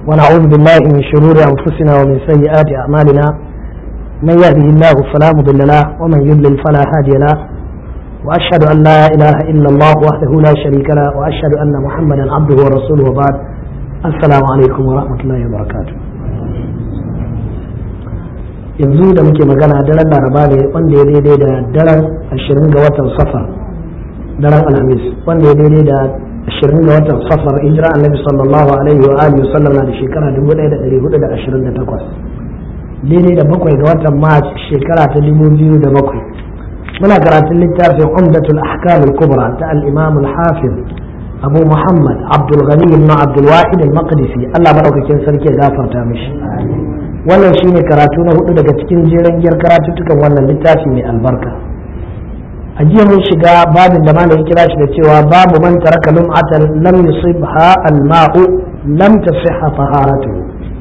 ونعوذ بالله من شرور أنفسنا ومن سيئات أعمالنا من يهده الله فلا مضل له ومن يضلل فلا هادي له وأشهد أن لا إله إلا الله وحده لا شريك له وأشهد أن محمدا عبده ورسوله وبعد السلام عليكم ورحمة الله وبركاته yanzu da muke magana daren laraba ne wanda ya daidai da daren ashirin ga watan safar daren alhamis wanda ya daidai da ashirin ga watan safar hijira annabi sallallahu alaihi wa alihi sallam na da shekara dubu ɗaya da ɗari hudu da ashirin da takwas daidai da bakwai ga watan mars shekara ta dubu biyu da bakwai muna karatun littafin umdatul ahkam al-kubra ta al-imam al-hafiz abu muhammad abdul ghani ibn abdul wahid al-maqdisi Allah madaukakin sarki ya gafarta mishi wannan shine karatu na hudu daga cikin jeren giyar karatuttukan wannan littafi mai albarka a jiya mun shiga babin da malam ya kira shi da cewa babu man taraka lum'atan lam yusibha al-ma'u lam tasihha taharatu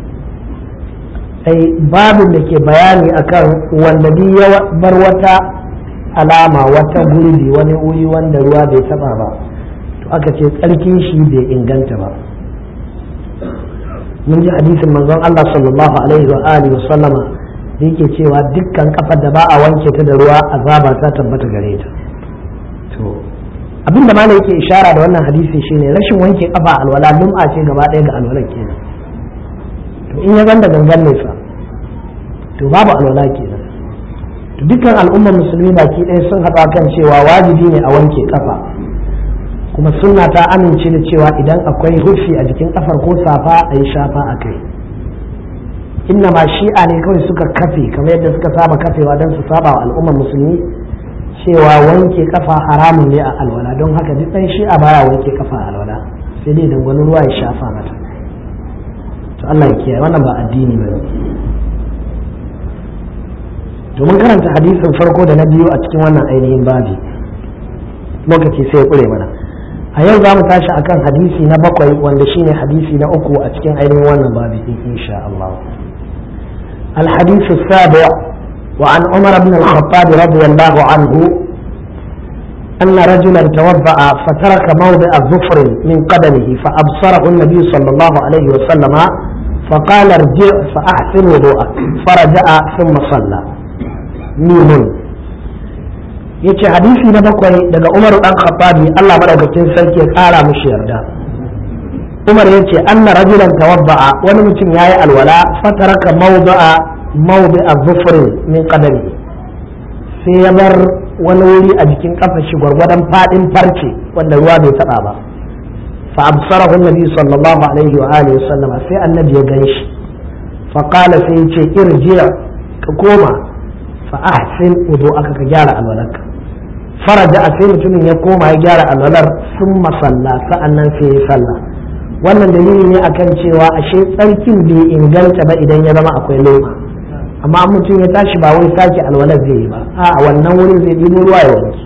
ai babin da ke bayani akan wanda bi ya bar wata alama wata gurbi wani wuri wanda ruwa bai taba ba to aka ce tsarkin shi bai inganta ba mun ji hadisin manzon Allah sallallahu alaihi wa alihi wa sallama da yake cewa dukkan kafar da ba a wanke ta da ruwa azaba ta tabbata gare ta to abin da malai yake ishara da wannan hadisi shine rashin wanke kafa alwala lum'a ce gaba ɗaya ga alwalar kenan to in ya ganda gangan ne fa to babu alwala kenan to dukkan al'ummar musulmi baki ɗaya sun haɗa kan cewa wajibi ne a wanke kafa kuma sunna ta amince da cewa idan akwai hufi a jikin kafar ko safa a yi shafa a kai inna ma shi'a ne kawai suka kafe kamar yadda suka saba kafewa don su saba wa al'ummar musulmi cewa wanke kafa haramun ne a alwala don haka duk ɗan shi'a baya wanke kafa a alwala sai dai dangwani ruwa ya shafa mata to Allah ya kiyaye wannan ba addini ba to mun karanta hadisin farko da na biyu a cikin wannan ainihin babi lokaci sai ya kure mana a yau za mu tashi akan hadisi na bakwai wanda shine hadisi na uku a cikin ainihin wannan babi din insha Allah الحديث السابع وعن عمر بن الخطاب رضي الله عنه أن رجلا توضأ فترك موضع ظفر من قدمه فأبصره النبي صلى الله عليه وسلم فقال ارجع فأحسن وضوءك فرجع ثم صلى ميم yace hadisi na bakwai daga Umar dan Khattabi Allah madaukakin sarki ya kara mishi yarda Umar yace anna rajulan tawadda'a wani mutum yayi alwala fataraka mawda'a mawdi'a dhufrin min qadami sai ya bar wani wuri a jikin kafar shi gwargwadon fadin farce wanda ruwa bai taba ba fa absarahu annabi sallallahu alaihi wa alihi wasallama sai annabi ya ganshi fa qala sai yace irji' ka koma fa ahsin wudu'aka ka gyara alwalarka faraja a sai mutumin ya koma ya gyara alwalar sun masalla sa'annan sai ya sallah wannan dalili ne akan cewa ashe tsarkin bai inganta ba idan ya zama akwai loma amma mutum ya tashi ba wai sake alwalar zai yi ba a wannan wurin zai ɗibo ruwa ya wanke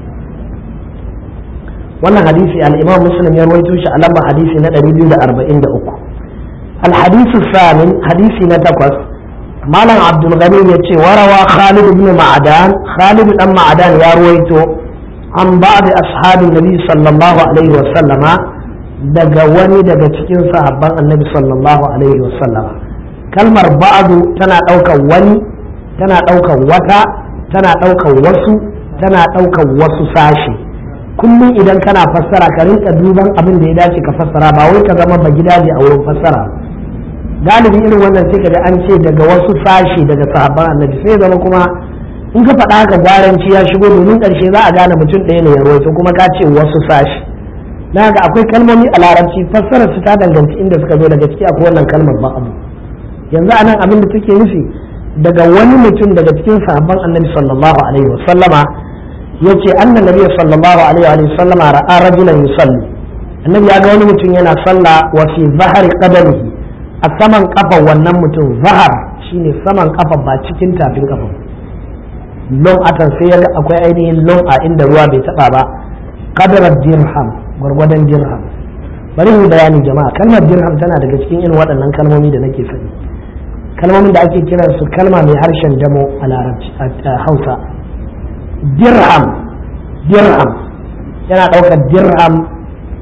wannan hadisi al-imam muslim ya rawaito shi a lamba hadisi na 243 الحديث الثامن حديث نتقص مالن عبد الغني يتي وروى خالد بن معدان خالد بن معدان يا رويتو عن بعض أصحاب النبي صلى الله عليه وسلم daga wani daga cikin sahabban annabi sallallahu alaihi wasallama kalmar ba'adu tana ɗaukar wani tana ɗaukar wata tana ɗaukar wasu tana ɗaukar wasu sashi kullum idan kana fassara ka rinka duban abin da ya dace ka fassara ba wai ka zama ba gidaje a wurin fassara galibi irin wannan sai ka ga an ce daga wasu sashi daga sahabban annabi sai zama kuma in ka faɗa haka gwaranci ya shigo domin ƙarshe za a gane mutum ɗaya ne ya rawaito kuma ka ce wasu sashi na ga akwai kalmomi a larabci fassarar su ta danganci inda suka zo daga ciki akwai wannan kalmar ba abu yanzu anan abin da take nufi daga wani mutum daga cikin sahabban annabi sallallahu alaihi wa sallama yace anna nabiy sallallahu alaihi wa sallama ra'a rajulan yusalli annabi ya ga wani mutum yana sallah wa fi zahari qadamihi a saman kafa wannan mutum zahar shine saman kafa ba cikin tafin kafa lon atan sai ya ga akwai ainihin lon a inda ruwa bai taba ba qadarar dirham gwargwadon dirham bari mu bayani jama'a kalmar dirham tana daga cikin irin waɗannan kalmomi da nake faɗi kalmomin da ake kiran su kalma mai harshen damo a larabci a hausa dirham dirham yana ɗaukar dirham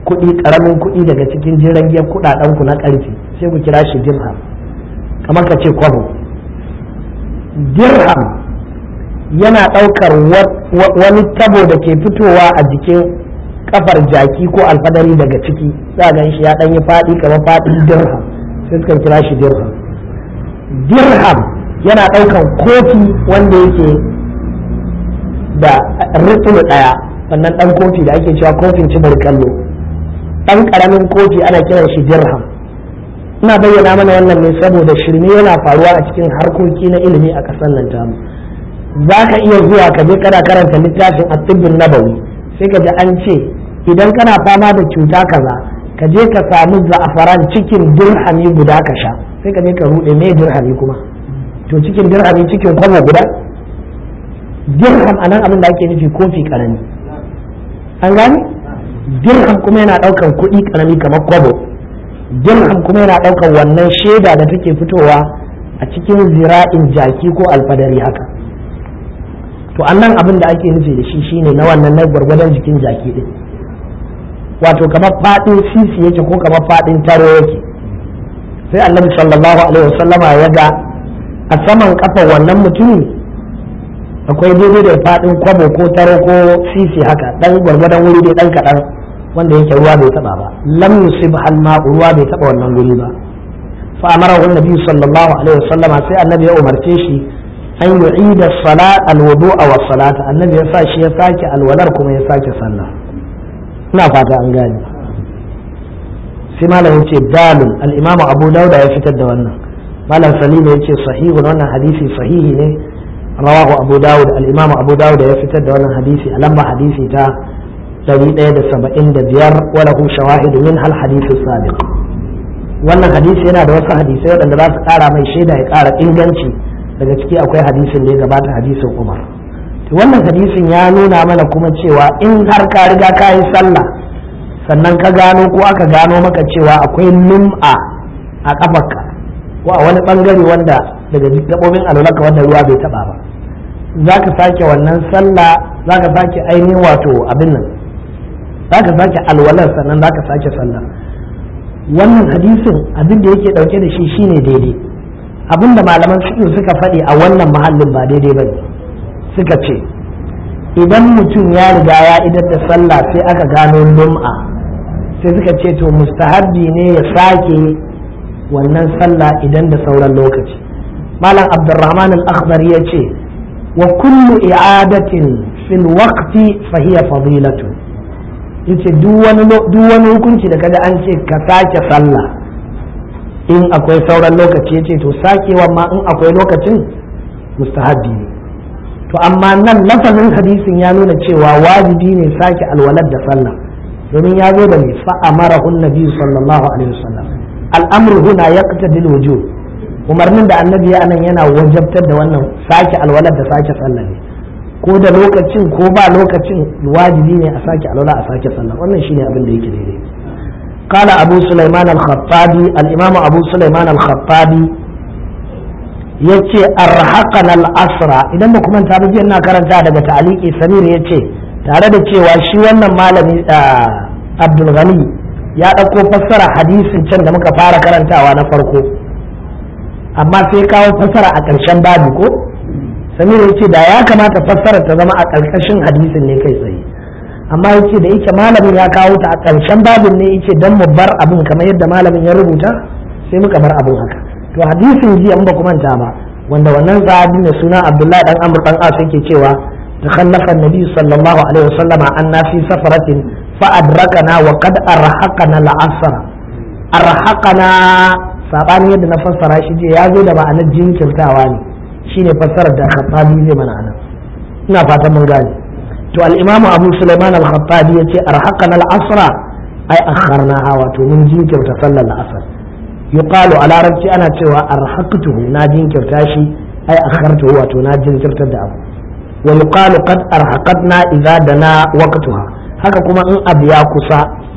kuɗi ƙaramin kuɗi daga cikin jiragen kuɗaɗen ku na ƙarfi sai ku kira shi dirham kamar ka ce kwabo dirham yana ɗaukar wani tabo da ke fitowa a jikin kafar jaki ko alfadari daga ciki za gan shi ya ɗan yi faɗi kamar faɗin dirham sai suka kira shi dirham dirham yana ɗaukan kofi wanda yake da rukun ɗaya wannan ɗan kofi da ake cewa kofin cibir kallo ɗan ƙaramin kofi ana kiran shi dirham ina bayyana mana wannan ne saboda shirme yana faruwa a cikin harkoki na ilimi a ƙasar nan tamu za ka iya zuwa ka je kana karanta littafin at-tibbun nabawi sai ka ji an ce idan kana fama da cuta kaza ka je ka samu za'afaran cikin dirhami guda ka sha sai ka je ka rude me dirhami kuma to cikin dirhami cikin kwamo guda dirham anan abin da ake nufi kofi karami an gane dirham kuma yana daukan kuɗi karami kamar kwabo dirham kuma yana daukan wannan shaida da take fitowa a cikin zira'in jaki ko alfadari haka to annan abin da ake nufi da shi shine na wannan na gwargwadon jikin jaki din wato kamar fadin sisi yake ko kamar fadin taro yake sai annabi sallallahu alaihi wasallama ya ga a saman kafa wannan mutumi akwai daidai da fadin kwabo ko taro ko sisi haka dan gwargwadon wuri dai dan kadan wanda yake ruwa bai taba ba lam yusib hal ma ruwa bai taba wannan wuri ba fa amara annabi sallallahu alaihi wasallama sai annabi ya umarce shi an yu'ida salat alwudu'a was salata annabi ya sa shi ya sake alwalar kuma ya sake sallah ina fata an gane sai malam yace dalil al-imam abu dauda ya fitar da wannan malam salim yace sahihun wannan hadisi sahihi ne rawahu abu daud al-imam abu dauda ya fitar da wannan hadisi a lamba hadisi ta 175 wa lahu shawahidu min hal hadisi sabiq wannan hadisi yana da wasu hadisai waɗanda za su ƙara mai shaida ya ƙara inganci daga ciki akwai hadisin da ya gabata hadisin umar wannan hadisin ya nuna mana kuma cewa in har ka riga ka yi sallah sannan ka gano ko aka gano maka cewa akwai lum'a a kafarka ko a wani bangare wanda daga gabobin alwalaka wanda ruwa bai taba ba za ka sake wannan sallah za ka sake ainihin wato abin nan za ka sake alwalar sannan za ka sake sallah wannan hadisin abin da yake dauke da shi shine daidai abinda malaman fiqh suka faɗi a wannan mahallin ba daidai ba suka ce idan mutum ya riga ya idar da sallah sai aka gano lum'a sai suka ce to mustahabbi ne ya sake wannan sallah idan da sauran lokaci malam abdurrahman al-akhdar ya ce wa kullu i'adatin fil waqti fa hiya fadilatu yace duk wani duk wani hukunci da kaga an ce ka sake sallah in akwai sauran lokaci yace to sakewa ma in akwai lokacin mustahabbi ne to amma nan lafazin hadisin ya nuna cewa wajibi ne sake alwalar da sallah domin ya zo da mai fa'amara nabi sallallahu alaihi wasallam al'amru huna yaqtadi al-wujub umarnin da annabi ya anan yana wajabtar da wannan sake alwalar da sake sallah ne ko da lokacin ko ba lokacin wajibi ne a sake alwala a sake sallah wannan shine abin da yake daidai قال أبو سليمان الخطابي الإمام أبو سليمان الخطابي yace arhaqan al-asra idan ba kuma ta jiya ina karanta daga ta'aliki samir yace tare da cewa shi wannan malami Abdul Ghani ya dauko fassara hadisin can da muka fara karantawa na farko amma sai kawo fassara a ƙarshen babu ko samir yace da ya kamata fassara ta zama a ƙarƙashin hadisin ne kai tsaye amma yace da yake malamin ya kawo ta a ƙarshen babin ne yace dan mu bar abin kamar yadda malamin ya rubuta sai muka bar abin haka to hadisin jiya in ba ku manta ba wanda wannan sahabi mai suna Abdullahi dan Amr dan As yake cewa takhallafa an-nabi sallallahu alaihi wasallama anna fi safaratin fa adrakana wa qad arhaqana al-asr arhaqana sabani yadda na fassara shi je ya zo da ma'anar jinkirtawa ne shine fassarar da Khattabi zai mana anan ina fatan mun gane to al-imamu Abu Sulaiman al-Khattabi yace arhaqana al-asr ai akharnaha wato mun jinkirta sallar al-asr yuqalu a larabci ana cewa arhaqtuhu na jinkirta shi ai akhartuhu wato na jinkirtar da abu wa yuqalu qad arhaqatna idza dana waqtuha haka kuma in abu ya kusa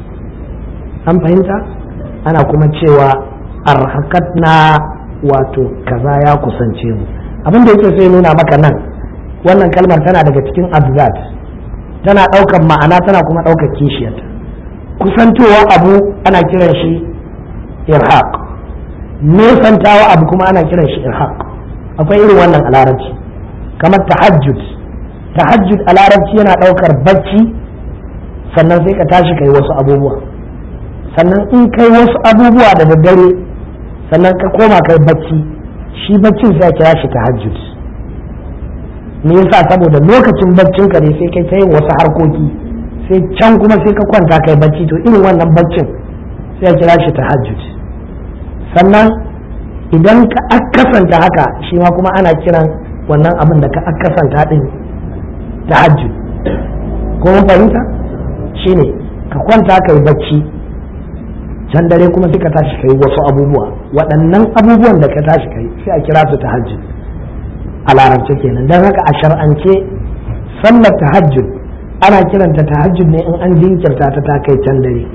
an fahimta ana kuma cewa arhaqatna wato kaza ya kusance mu abin da yake sai nuna maka nan wannan kalmar tana daga cikin abzat tana ɗaukar ma'ana tana kuma ɗaukar kishiyarta kusantowa abu ana kiran shi irhaq nesantawa abu kuma ana kiran shi irhaq akwai irin wannan a larabci kamar tahajjud tahajjud a larabci yana ɗaukar bacci sannan sai ka tashi kai wasu abubuwa sannan in kai wasu abubuwa da daddare sannan ka koma kai bacci shi baccin sai kira shi tahajjud me yasa saboda lokacin baccin ka ne sai kai ta yin wasu harkoki sai can kuma sai ka kwanta kai bacci to irin wannan baccin sai kira shi tahajjud sannan idan ka akasanta haka shi ma kuma ana kiran wannan abin da ka akasanta din tahajjud ko mun fahimta shine ka kwanta kai bacci can dare kuma sai ka tashi kai wasu abubuwa waɗannan abubuwan da ka tashi kai sai a kira su tahajjud a larabce kenan don haka a shar'ance sallar tahajjud ana kiranta tahajjud ne in an jinkirta ta ta kai can dare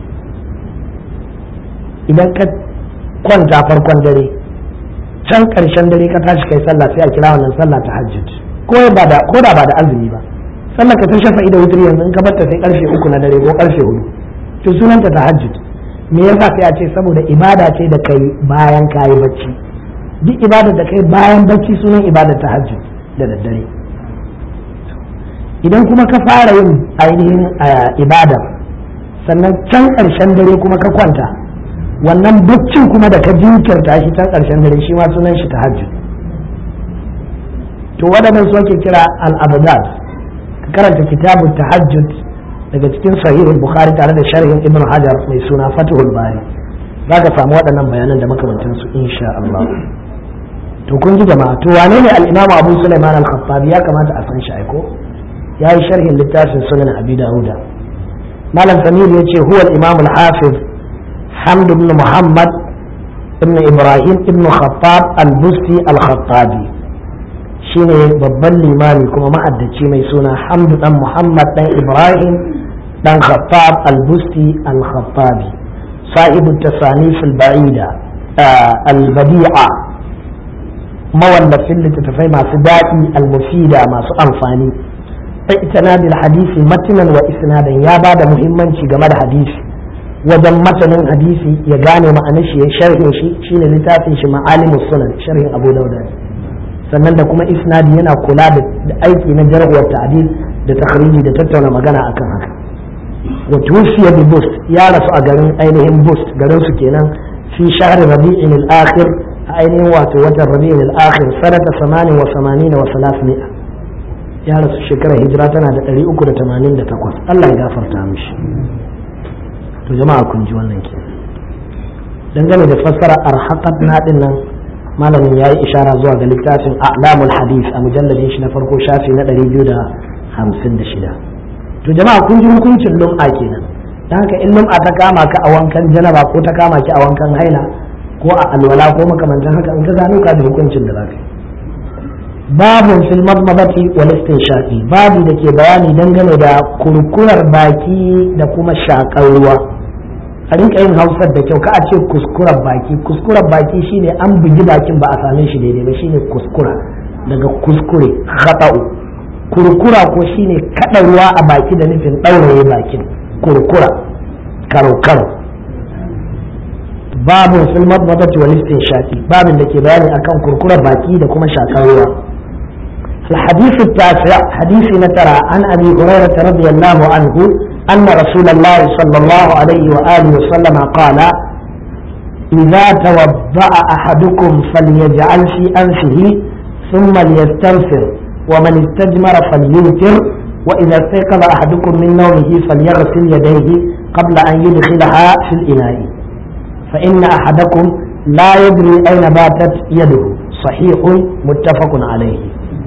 idan ka kwanta farkon dare can ƙarshen dare ka tashi kai sallah sai a kira wannan sallah tahajjud ko ba da ko da ba da azumi ba sallar ka ta shafa ida wutri yanzu in ka batta sai karfe uku na dare ko karfe hudu to sunanta tahajjud me yasa sai a ce saboda ibada ce da kai bayan kayi bacci duk ibada da kai bayan bacci sunan ibada tahajjud da daddare idan kuma ka fara yin ainihin ibada sannan can ƙarshen dare kuma ka kwanta wannan baccin kuma da ka jinkirta shi can ƙarshen dare shi ma sunan shi tahajjud to waɗannan su ake kira al-abdad ka karanta kitabun tahajjud daga cikin sahihul bukhari tare da sharhin ibn hajar mai suna fatuhul bari za ka samu waɗannan bayanan da makamantansu insha Allah to kun ji jama'a to wane ne al-imamu abu sulaiman al-khattabi ya kamata a san shi aiko ya yi sharhin littafin sunan abi dauda malam samir ya ce huwa al-imam al-hafiz hamd ibn muhammad ibn ibrahim ibn khattab al-busti al-khattabi shine babban limami kuma ma'addaci mai suna hamdu dan muhammad dan ibrahim dan khattab al-busti al-khattabi sahibu tasanif al-ba'ida al-badi'a mawallafin littattafai masu daɗi al-mufida masu amfani itana bil hadisi matinan wa isnadan ya ba da muhimmanci game da hadisi wajen matanin hadisi ya gane ma'anar shi ya sharhin shi shine littafin shi ma'alimus sunan sharhin abu dauda sannan da kuma isnadi yana kula da aiki na jar'uwar ta'dil da takhriji da tattauna magana akan haka wa tufiya bi bust ya rasu a garin ainihin bust garin su kenan fi shahr rabi'in al-akhir a ainihin wato watan rabi'in al-akhir sanata 88 wa 300 ya rasu shekarar hijira tana da 388 Allah ya gafarta mishi to jama'a kun ji wannan ke dangane da fassara arhaqat na din nan malamin ya yi ishara zuwa ga littafin a'lamul hadith a mujalladin shi na farko shafi na 256 to jama'a kun ji hukuncin lum'a kenan dan haka in lum'a ta kama ka a wankan janaba ko ta kama ki a wankan haila ko a alwala ko makamantan haka in ka gano ka da hukuncin da zaka yi babun fil madmadati wal istinshaqi babu da ke bayani dangane da kurkurar baki da kuma shakar ruwa a rinka yin hausar da kyau ka a ce kuskurar baki kuskurar baki shine an bugi bakin ba a same shi daidai ba shine kuskura daga kuskure khata'u kurkura ko shine kada ruwa a baki da nufin ɗauraye bakin kurkura karo karo babun fil madmadati wal istinshaqi babin da ke bayani akan kurkurar baki da kuma shakar ruwa الحديث التاسع حديث نترى عن أبي هريرة رضي الله عنه أن رسول الله صلى الله عليه وآله وسلم قال إذا توضأ أحدكم فليجعل في أنفه ثم ليستنفر ومن استجمر فليوتر وإذا استيقظ أحدكم من نومه فليغسل يديه قبل أن يدخلها في الإناء فإن أحدكم لا يدري أين باتت يده صحيح متفق عليه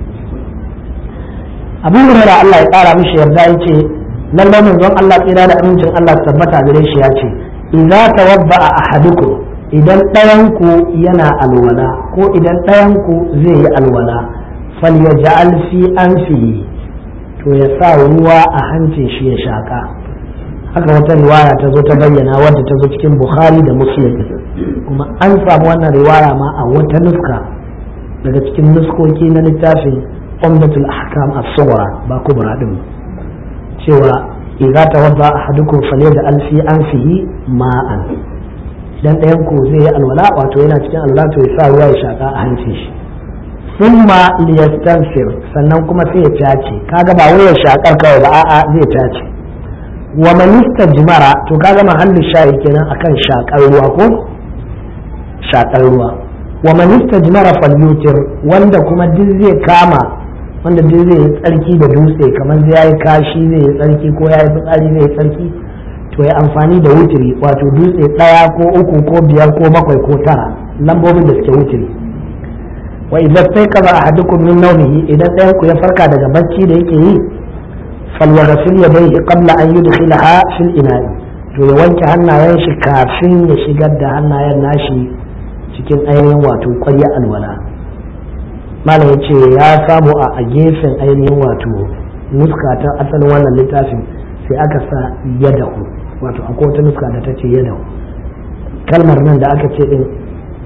abu hurairah Allah ya kara mishi yarda yace lallai manzon Allah tsira da amincin Allah tabbata gare shi ya ce idza tawadda ahadukum idan ɗayan ku yana alwala ko idan ɗayan ku zai yi alwala falyaj'al fi anfihi to ya sa ruwa a hancin shi ya shaka haka wata riwaya ta zo ta bayyana wadda ta zo cikin bukhari da muslim kuma an samu wannan riwaya ma a wata nuska daga cikin nuskoki na littafin umdatul ahkam as-sughra ba kubra din cewa idza tawadda ahadukum falyaj'al fi anfihi ma'an idan ɗayan ku zai yi alwala wato yana cikin alwala to ya sa ruwa ya shaka a hancin shi thumma liyastanfir sannan kuma sai ya tace kaga ba wai ya shakar kawai ba a'a zai tace wa man istajmara to kaga mahallu shayi kenan akan shakar ruwa ko shakar ruwa wa man istajmara falyutir wanda kuma duk zai kama wanda duk zai yi tsarki da dutse kamar zai yi kashi zai yi tsarki ko ya yi fitsari zai yi tsarki to ya amfani da wutiri wato dutse ɗaya ko uku ko biyar ko bakwai ko tara lambobin da suke wutiri wa idan sai kaza ahadukum min nawmihi idan ɗayan ku ya farka daga bacci da yake yi falyaghsil yadayhi qabla an yudkhilaha fil ina'i to ya wanke hannayen shi kafin ya shigar da hannayen nashi cikin ainihin wato ƙwarya alwala malam ya ce ya samu a gefen ainihin wato nuska ta asalin wannan littafin sai aka sa yadahu wato akwai wata nuska da ta ce yadahu kalmar nan da aka ce din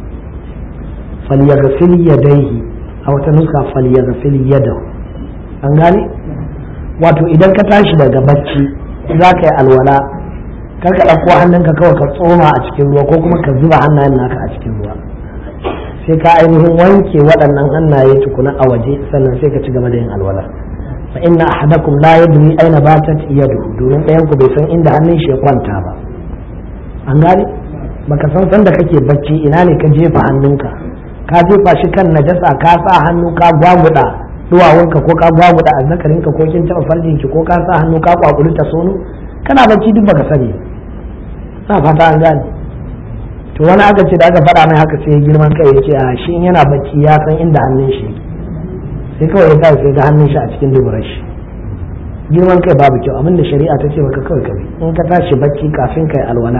falyaghsil yadayhi a wata nuska falyaghsil yadahu an gane wato idan ka tashi daga bacci za ka yi alwala kar ka ɗauko hannunka kawai ka tsoma a cikin ruwa ko kuma ka zuba hannayen naka a cikin ruwa sai ka ainihin wanke waɗannan hannaye tukuna a waje sannan sai ka ci gaba da yin alwala fa inna ahadakum la yadri aina batat yadu domin ɗayan ku bai san inda hannun shi ya kwanta ba an gane baka san san da kake bacci ina ne ka jefa hannunka ka jefa shi kan najasa ka sa hannu ka gwaguda duwawunka ko ka gwaguda azzakarinka ko kin taɓa farjinki ko ka sa hannu ka kwakuli ta sono kana bacci duk baka sani na fata an gane to wani aka ce da aka faɗa mai haka sai girman kai ya ce a shi yana bacci ya san inda hannun shi sai kawai ya sa sai ga hannun shi a cikin duburar shi girman kai babu kyau abinda shari'a ta ce maka kawai kabi in ka tashi bacci kafin kai alwala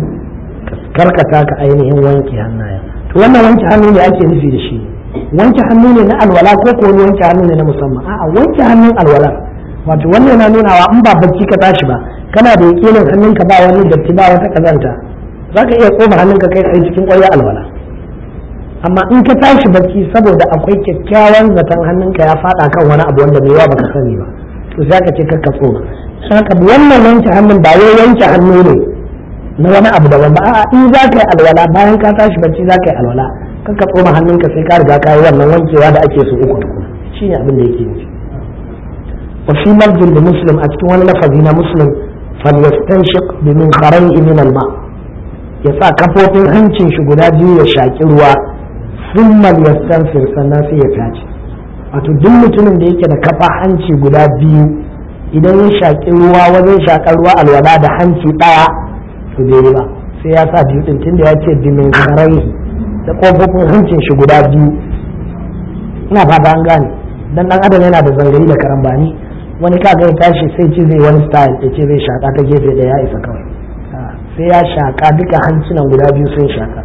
karkata ka ainihin wanke hannayen to wannan wanke hannu ne ake nufi da shi wanke hannu ne na alwala ko ko wani wanke hannu ne na musamman a'a wanke hannun alwala wato wannan yana nunawa in ba bacci ka tashi ba kana da yakinin hannunka ba wani datti ba wata kazanta za ka iya tsoma hannunka kai tsaye cikin ƙwayar alwala amma in ka tashi bacci saboda akwai kyakkyawan zaton hannunka ya faɗa kan wani abu wanda mai yawa baka sani ba to za ka ce kakka tsoma haka wannan wanke hannun ba wai wanke hannu ne na wani abu daban ba a'a in za ka yi alwala bayan ka tashi bacci za ka yi alwala kakka tsoma hannunka sai ka riga ka yi wannan wankewa da ake so uku tukuna shine abin da yake nufi wa fi lafzin da muslim a cikin wani lafazi na muslim falyastanshiq bi min kharayhi min al-ma' ya sa kafofin hancin shi guda biyu ya shaƙi ruwa sun yastanfir sannan sai ya tace wato duk mutumin da yake da kafa hanci guda biyu idan ya shaƙi ruwa wajen shaƙar ruwa alwala da hanci ɗaya to bai yi ba sai ya sa biyu ɗin tunda ya ce bimin karai da kofofin hancin shi guda biyu ina fata an gane dan dan adam yana da zangari da karambani wani kaga ya tashi sai ce zai wani style ya ce zai shaƙa ta gefe da ya isa kawai sai ya shaƙa duka hancinan guda biyu sun shaƙa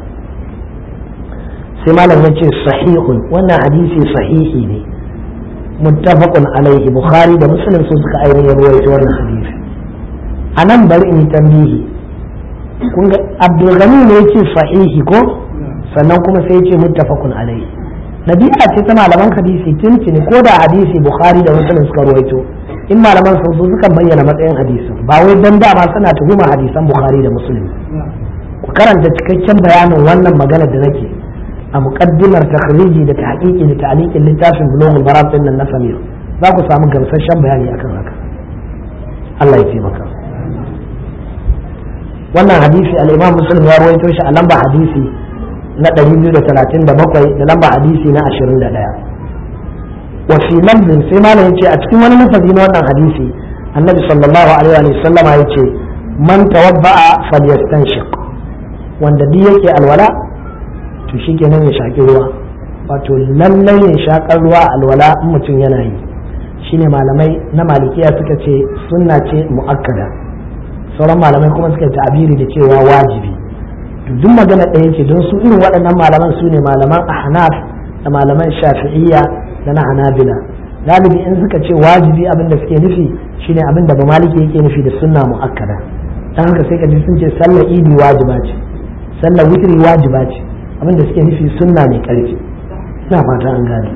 sai malam ya ce sahihun wannan hadisi sahihi ne muttafaqun alaihi bukhari da muslim sun suka ainihin ruwaito wannan hadisi a nan bari in yi tambihi kun ga abdulgani ne ya ce sahihi ko sannan kuma sai ya ce muttafaqun alaihi nabi'a ce ta malaman hadisi tuntuni ko da hadisi bukhari da muslim suka ruwaito in malaman sun so sukan bayyana matsayin hadisin ba wai dan dama suna tuhuma hadisan bukhari da muslim ku karanta cikakken bayanin wannan magana da nake a muqaddimar takhriji da tahqiqi da ta'liqin littafin bulughul maram din nan na samir za ku samu gamsasshen bayani akan haka Allah ya taimaka wannan hadisi al-imam muslim ya rawaito shi a lamba hadisi na 237 da lamba hadisi na 21 وفي لفظ سيما يجي أتكي وانا نفذين وانا حديثي النبي صلى الله عليه وسلم يجي من توضأ فليستنشق wanda duk yake alwala to shi kenan ya shaƙi ruwa wato lallai ya shaƙar ruwa alwala in mutum yana yi shine malamai na malikiya suka ce sunna ce mu'akkada sauran malamai kuma suka ta'abiri da cewa wajibi to duk magana ɗaya ce don su irin waɗannan malaman su ne malaman ahnaf da malaman shafi'iyya da na hanabila galibi in suka ce wajibi abin da suke nufi shine abin da ba maliki yake nufi da sunna mu'akkada dan haka sai ka ji sun ce sallar idi wajiba ce sallar witri wajiba ce abin da suke nufi sunna mai karfi ina fata an gane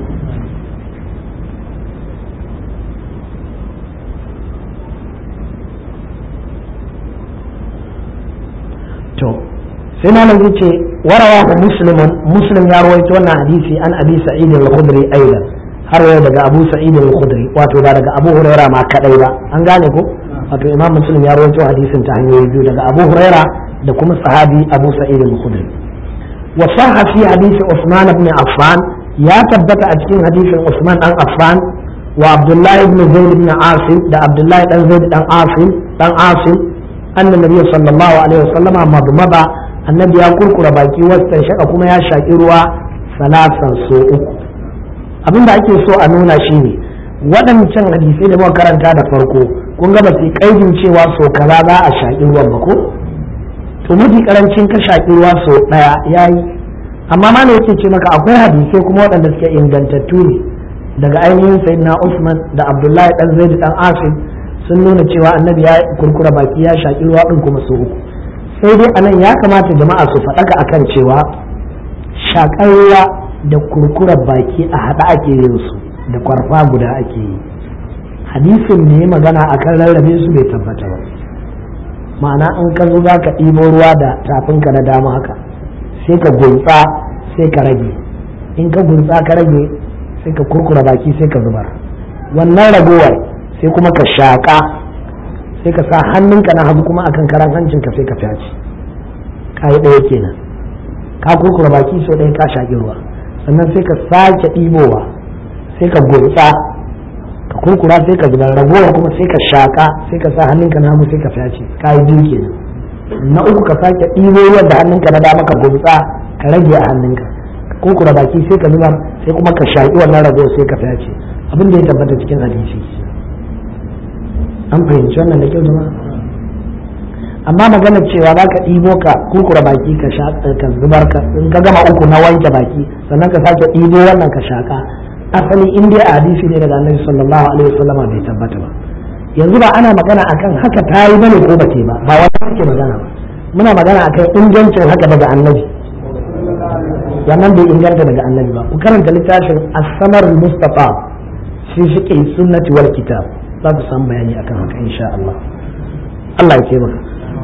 sai malam zai ce warawa ku muslimun muslim ya rawaito wannan hadisi an abi sa'id al-khudri aidan har yau daga abu sa'id al-khudri wato ba daga abu huraira ma kadai ba an gane ko wato imam muslim ya rawaito hadisin ta hanyoyi biyu daga abu huraira da kuma sahabi abu sa'id al-khudri wa sahha fi hadisi usman ibn affan ya tabbata a cikin hadisin usman dan affan wa abdullahi ibn zaid ibn asim da abdullahi dan zaid dan asim dan asim anna nabiy sallallahu alaihi wasallama madmada annabi ya kurkura baki wasan shaka kuma ya shaki ruwa salasan so uku abinda ake so a nuna shine waɗancan hadisai da muka karanta da farko kun ga ba su kaidin cewa so kaza za a shaki ruwan ba ko to mafi karancin ka shaki ruwa so ɗaya yayi amma ma ne yake ce maka akwai hadisai kuma waɗanda suke ingantattu ne daga ainihin sayyidina Usman da Abdullahi dan Zaid dan Asim sun nuna cewa annabi ya kurkura baki ya shaki ruwa din kuma so uku sai dai anan ya kamata jama'a su faɗaka akan cewa shakar ruwa da kurkurar baki a haɗa ake yin su da kwarfa guda ake yi hadisin ne magana akan rarrabe su bai tabbata ba ma'ana in ka zo za ka ɗibo ruwa da tafinka na dama haka sai ka gunsa sai ka rage in ka gunsa ka rage sai ka kurkura baki sai ka zubar wannan ragowar sai kuma ka shaƙa sai ka sa hannunka na hagu kuma akan karan hancinka sai ka fyaci ka yi ɗaya kenan ka kurkura baki sau ɗaya ka shaƙi ruwa sannan sai ka sake ɗibowa sai ka gunsa ka kurkura sai ka zubar ragowar kuma sai ka shaƙa sai ka sa hannunka na hagu sai ka fyaci ka yi biyu kenan na uku ka sake ɗibo ruwan da hannunka na dama ka gunsa ka rage a hannunka ka kurkura baki sai ka zubar sai kuma ka shaƙi wannan ragowar sai ka fyaci abin da ya tabbata cikin hadisi an fahimci wannan da kyau jama'a amma magana cewa za ka ɗibo ka kurkura baki ka ka zubar ka in ka gama uku na wanke baki sannan ka sake ɗibo wannan ka shaƙa asali in dai a hadisi ne daga annabi sallallahu alaihi wasallama bai tabbata ba yanzu ba ana magana akan haka ta yi bane ko ba ba ba wani ake magana ba muna magana akan ingancin haka daga annabi wannan bai inganta daga annabi ba ku karanta littafin as-samar mustafa fi fiqh sunnati wal kitab za ku san bayani akan haka insha Allah Allah ya ce maka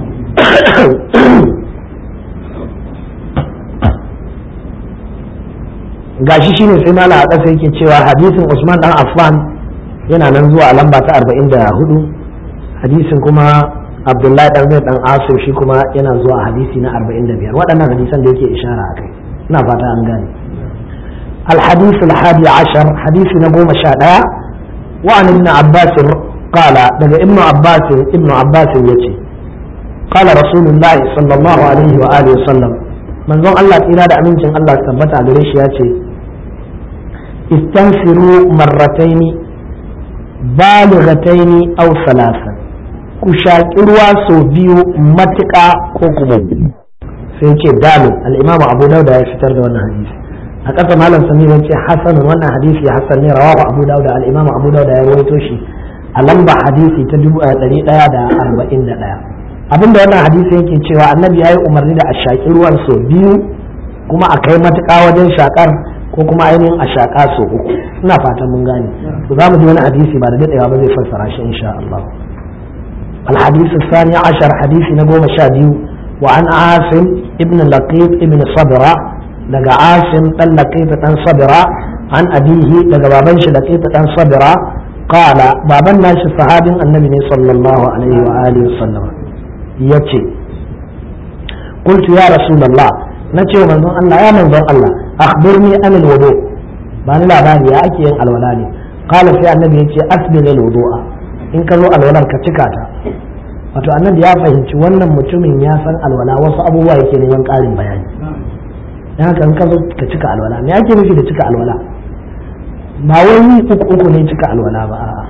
gashi shine sai mala a ƙasa yake cewa hadisin Usman dan Affan yana nan zuwa a lamba ta 44 hadisin kuma Abdullahi dan Zaid dan Asim shi kuma yana zuwa a hadisi na 45 waɗannan hadisan da yake ishara akai ina fata an gane الحديث الحادي عشر حديث نبوة شادية وعن ابن عباس قال daga ابن عباس ابن عباس يتي قال رسول الله صلى الله عليه وآله وسلم من ظن الله إلى دا أمين الله ثبت على ريش يتي استنفروا مرتين بالغتين أو ثلاثا كشاكروا سوبيو متكا كوكبو سيتي دالو الإمام أبو داود يفتر دون حديث a ƙasa malam samir ya ce hasan wannan hadisi hasan ne rawahu abu dawud da al-imam abu dawud ya rawaito shi a lamba hadisi ta dubu ɗari ɗaya da arba'in da ɗaya abinda wannan hadisi yake cewa annabi ya yi umarni da a shaƙi ruwan sau biyu kuma a kai matuƙa wajen shaƙar ko kuma ainihin a shaƙa sau uku ina fatan mun gane to za mu ji wani hadisi ba da daɗewa ba zai fassara shi insha Allah الحديث الثاني عشر حديث نقوم شاديو وعن عاصم ابن لقيط ابن صبرة daga asim dan laqita dan sabira an abihi daga baban shi laqita dan sabira qala baban nashi sahabin annabi ne sallallahu alaihi wa alihi wasallam yace qultu ya rasulullah nace wa manzon Allah ya manzon Allah akhbirni an alwudu ba ni labari ya ake yin alwala ne qala sai annabi yace asbil alwudu'a in ka zo alwalar ka cika ta wato annabi ya fahimci wannan mutumin ya san alwala wasu abubuwa yake neman ƙarin bayani dan haka in ka zo ka cika alwala me ake nufi da cika alwala ba wai yi uku uku ne cika alwala ba a'a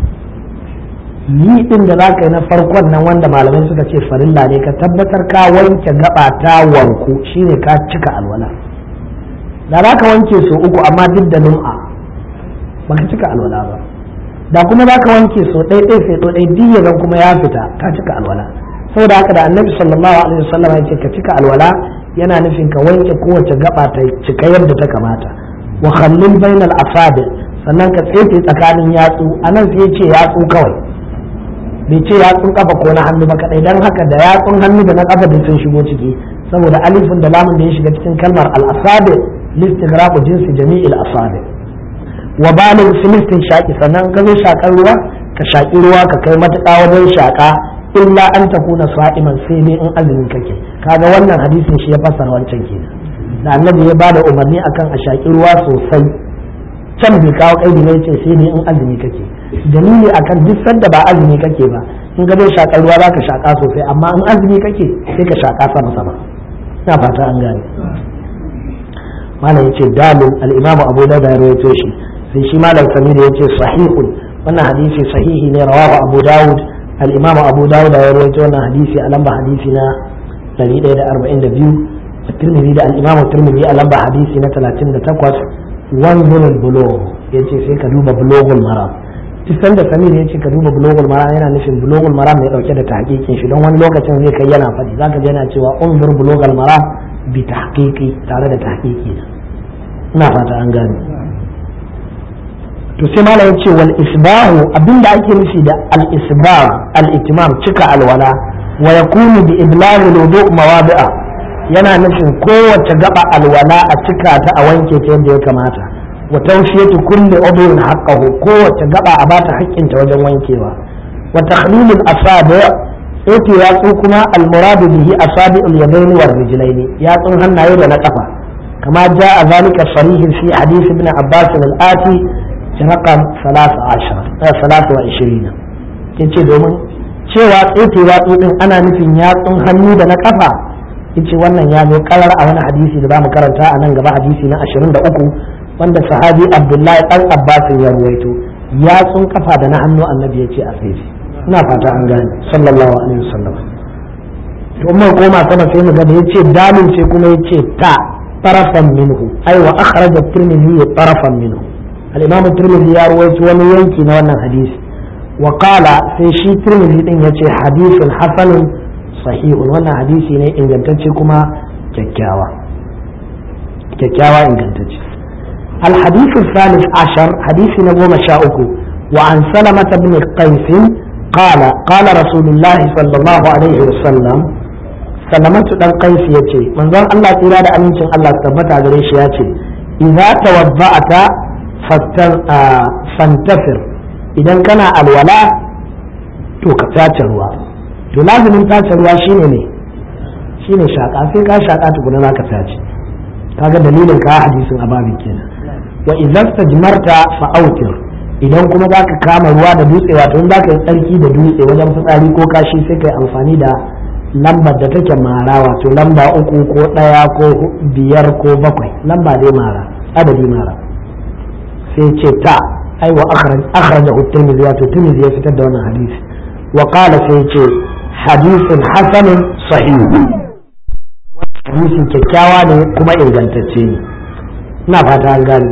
yi din da zaka yi na farkon nan wanda malamai suka ce farilla ne ka tabbatar ka wanke gaba ta wanku shine ka cika alwala da za ka wanke so uku amma duk da lum'a ba ka cika alwala ba da kuma za ka wanke so ɗaya ɗaya sai ɗaya ɗaya zan kuma ya fita ka cika alwala saboda haka da annabi sallallahu alaihi wasallam ya ce ka cika alwala yana nufin ka wanke kowace gaba ta cika yadda ta kamata wa khallil bainal asabi sannan ka tsefe tsakanin yatsu anan sai ya ce yatsu kawai bai ce yatsun kafa ko na hannu ba kadai dan haka da yatsun hannu da na kafa duk sun shigo ciki saboda alifin da lamun da ya shiga cikin kalmar al-asabi listighraqu jinsi jami'il asabi wa balig filistin shaki sannan ka zo shakar ruwa ka shaki ruwa ka kai matuƙa wajen shaka illa an takuna sa'iman sai ne in azumin kake kaga wannan hadisin shi ya fassara wancan kenan da annabi ya bada umarni akan a shaki ruwa sosai can bai kawo kaidi ne ce sai ne in azumi kake dalili akan duk sanda ba azumi kake ba in ga zai shakar ruwa za ka shaka sosai amma in azumi kake sai ka shaka sama sama ina fata an gane malam yace dalil al-imamu abu dawud ya rawaito shi sai shi malam samir yace sahihun wannan hadisi sahihi ne rawahu abu dawud al-imamu abu dawud ya rawaito wannan hadisi a lamba hadisi na 142 الترمذي ده الإمام الترمذي ألبى حديثي نتلا تند تقوس وانظر البلوغ يجي سيك دوب بلوغ المرام tisan da samir ya ce ka duba bulogul maram yana nufin bulogul maram mai dauke da tahqiqin shi don wani lokacin zai kai yana faɗi zaka ji yana cewa unzur bulogul maram bi tahqiqi tare da tahqiqi ina fata an gane to sai mala ya ce wal isbahu abinda ake nufi da al isbah al itimam cika alwala wa yakunu bi iblagh al wudu mawadi'a yana nufin kowace gaba alwala a cika ta a wanke ta yadda ya kamata wa tawfiyatu kulli udwin haqqahu kowace gaba a bata haƙƙinta wajen wankewa wa takhlil al asabi yake yatsu kuma al murad bihi asabi al yadaini war rijlaini yatsun hannaye da na kafa kama jaa zalika sarihin fi hadith ibn abbas al ati رقم 13 23 yace domin cewa tsetewa tsotsin ana nufin yatsun hannu da na kafa yace wannan ya zo karar a wani hadisi da zamu karanta a nan gaba hadisi na 23 wanda sahabi abdullahi dan abbas ya ruwaito yatsun kafa da na hannu annabi yace a tsaye ina fata an gane sallallahu alaihi wasallam to mun koma sama sai mu ga da yace dalil sai kuma yace ta tarafan minhu ai wa akhraja at-tirmidhi tarafan minhu الإمام الترمذي يروي wani yanki na wannan hadisi wa qala sai shi tirmidhi din yace hadisin hasanun sahihun wannan hadisi ne ingantacce kuma kyakkyawa kyakkyawa ingantacce الحديث الثالث عشر حديث نبوة شاؤكو وعن سلمة بن قيس قال قال رسول الله صلى الله عليه وسلم سلمة بن قيس يتي من ظن الله تيرا أمين الله ثبت على يتي إذا توضأت fantafir idan kana alwala to ka tace ruwa to lazimin tace ruwa shine ne shine shaka sai ka shaka tukuna za ka tace kaga dalilin ka hadisin ababin kenan wa idan tajmarta fa autir idan kuma za ka kama ruwa da dutse wato in za ka yi tsarki da dutse wajen fitsari ko kashi sai ka yi amfani da lambar da take mara wato lamba uku ko ɗaya ko biyar ko bakwai lamba dai mara adadi mara sai ce ta ai wa akhraja at-tirmidhi wato tirmidhi ya fitar da wannan hadisi wa qala sai ce hadisin hasanun sahih hadisin kyakkyawa ne kuma ingantacce ne ina fata an gane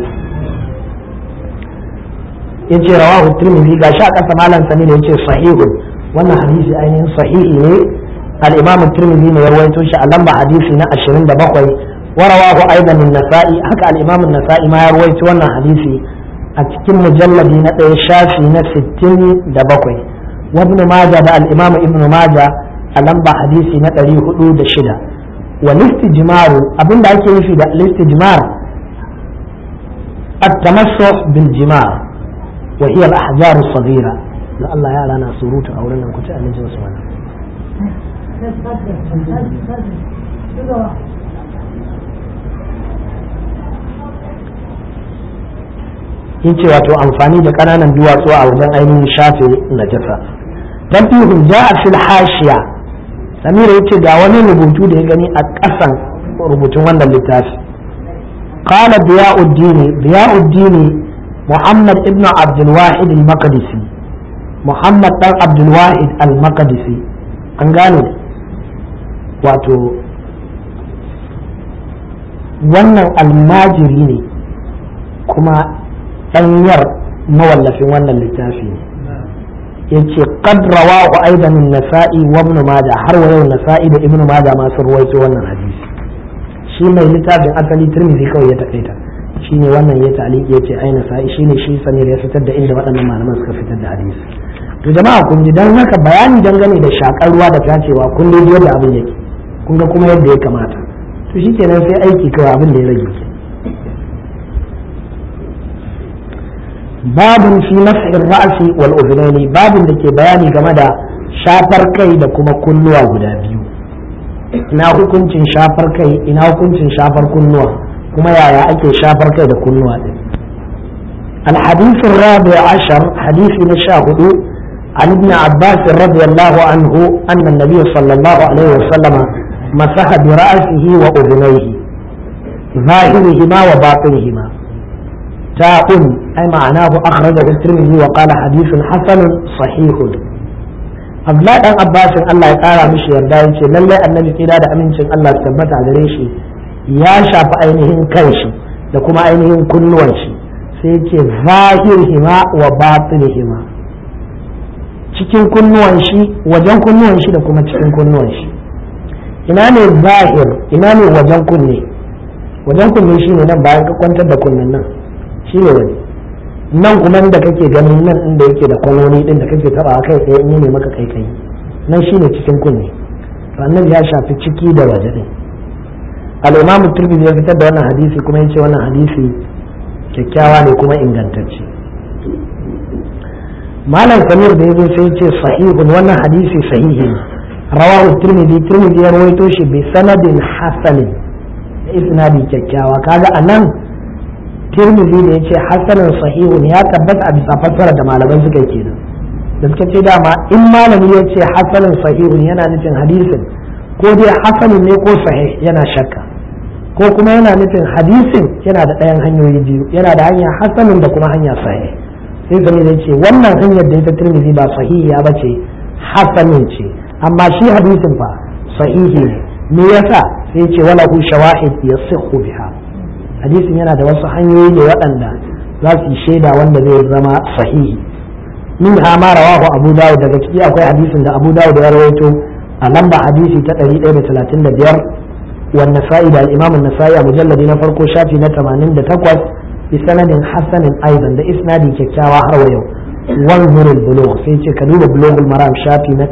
yace rawahu tirmidhi ga sha kasa malam sani da yace sahihun wannan hadisi ainihin sahihi ne al-imam tirmidhi ne ya rawaito shi a lamba hadisi na 27 ورواه ايضا النسائي حكى الامام النسائي ما يروي wannan hadisi a cikin mujalladi na ɗaya shafi na 67 wa ibn majah da al-imam ibn majah a lamba hadisi na 406 wa listijmaru abinda ake nufi da listijmar at-tamassuh bil jimar wa hiya al-ahjar as-saghira da Allah ya rana surutu a wurin nan ku ci aminci wasu wannan yace wato amfani da ƙananan duwatsu a wajen ainihin shafe najasa tanfihun ja'a fil hashiya samira yace ga wani rubutu da ya gani a ƙasan rubutun wannan littafi qala diyauddin diyauddin muhammad ibn abdul wahid al maqdisi muhammad dan abdul wahid al maqdisi an gane wato wannan almajiri ne kuma ɗanyar mawallafin wannan littafi ne ya ce qad rawahu aidan an-nasa'i wa ibn majah har wa yau nasa'i da ibn majah ma sun ruwaito wannan hadisi shi mai littafin asali tirmidhi kawai ya takaita shine wannan ya ta'liqi yace ai nasa'i shine shi samir ya fitar da inda waɗannan malaman suka fitar da hadisi to jama'a kun ji dan haka bayani dangane da shakar ruwa da tacewa kun dai yadda abin yake kun ga kuma yadda ya kamata to shikenan sai aiki kawai abin da ya rage babun fi mas'ir ra'si wal udhunaini babun da ke bayani game da shafar kai da kuma kunnuwa guda biyu ina hukuncin shafar kai ina hukuncin shafar kunnuwa kuma yaya ake shafar kai da kunnuwa din الحديث الرابع عشر حديث نشاهد عن ابن عباس رضي الله عنه أن النبي صلى الله عليه وسلم مسح برأسه وأذنيه ظاهرهما وباطنهما تاء أي معناه أخرجه الترمذي وقال حديث حسن صحيح Abdullahi dan Abbasin Allah ya kara mishi yarda ya ce lallai annabi kira da amincin Allah su tabbata gare shi ya shafi ainihin kanshi da kuma ainihin kunnuwan shi sai ya ce zahirihima wa batinihima cikin kunnuwan shi wajen kunnuwan shi da kuma cikin kunnuwan shi ina ne zahir ina ne wajen kunne wajen kunne shine nan bayan ka kwantar da kunnen nan shine wani nan kuma da kake ganin nan inda yake da kwanoni din da kake taba kai tsaye in ne maka kai kai nan shine cikin kunne to annabi ya shafi ciki da waje din al-imam tirmidhi ya fitar da wannan hadisi kuma yace wannan hadisi kyakkyawa ne kuma ingantacce malam samir da yazo sai yace sahihun wannan hadisi sahihi ne rawahu tirmidhi tirmidhi ya rawaito shi bi sanadin hasanin da isnadi kyakkyawa kaga anan tirmidhi da yace hasanin sahihun ya tabbata a bisa fassara da malaman suka yi kenan da suka ce dama in malami ya ce hasanin sahihun yana nufin hadisin ko dai hasanin ne ko sahih yana shakka ko kuma yana nufin hadisin yana da ɗayan hanyoyi biyu yana da hanya hasanin da kuma hanya sahih sai sami da ce wannan hanyar da ita tirmidhi ba sahihiya ba ce hasanin ce amma shi hadisin fa sahihi ne me yasa sai ce wala hu shawahid yasihhu biha hadisin yana da wasu hanyoyi ne waɗanda za su yi shaida wanda zai zama sahihi min ma rawahu abu dawud daga ciki akwai hadisin da abu dawud ya rawaito a lamba hadisi ta 135 wan nasa'i da al-imam an-nasa'i a mujalladi na farko shafi na 88 bi sanadin hasanin aidan da isnadi kyakkyawa har wa yau wanzur al-bulugh sai ce ka duba bulughul maram shafi na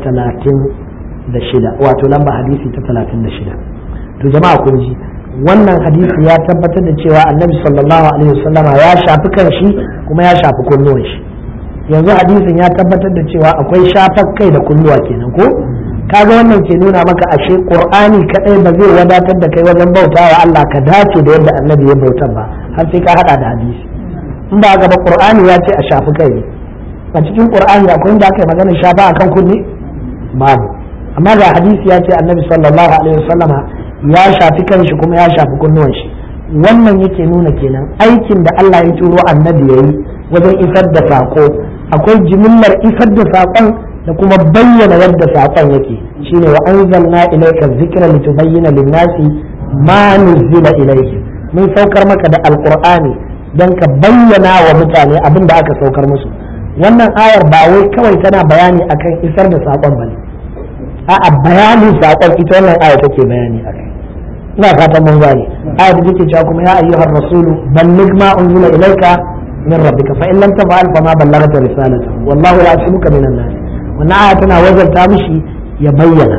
36 wato lamba hadisi ta 36 to jama'a kun ji wannan hadisi ya tabbatar da cewa annabi sallallahu alaihi wasallama ya shafi kanshi kuma ya shafi kunnuwan shi yanzu hadisin ya tabbatar da cewa akwai shafar kai da kunnuwa kenan ko kaga wannan ke nuna maka ashe qur'ani kadai ba zai wadatar da kai wajen bautawa Allah ka dace da yadda annabi ya bautar ba har sai ka hada da hadisi in ba ga ba qur'ani ya ce a shafi kai a cikin qur'ani akwai inda aka yi magana shafa akan kunne babu amma ga hadisi ya ce annabi sallallahu alaihi wasallama ya shafi kanshi kuma ya shafi kunnuwan shi wannan yake nuna kenan aikin da Allah ya turo annabi yayi wajen isar da sako akwai jimillar isar da sakon da kuma bayyana yadda sakon yake shine wa anzalna ilayka dhikra litubayyana lin-nasi ma nuzila ilayhim mun saukar maka da alqur'ani dan ka bayyana wa mutane abin da aka saukar musu wannan ayar ba wai kawai tana bayani akan isar da sakon bane a'a bayanin sakon ita wannan aya take bayani akai ina fatan mun gane ayar da take cewa kuma ya ayyuhar rasulu balligh ma unzila ilayka min rabbika fa in lam taf'al fa ma ballaghta risalatahu wallahu ya'simuka minan nas wannan aya tana wajabta mishi ya bayyana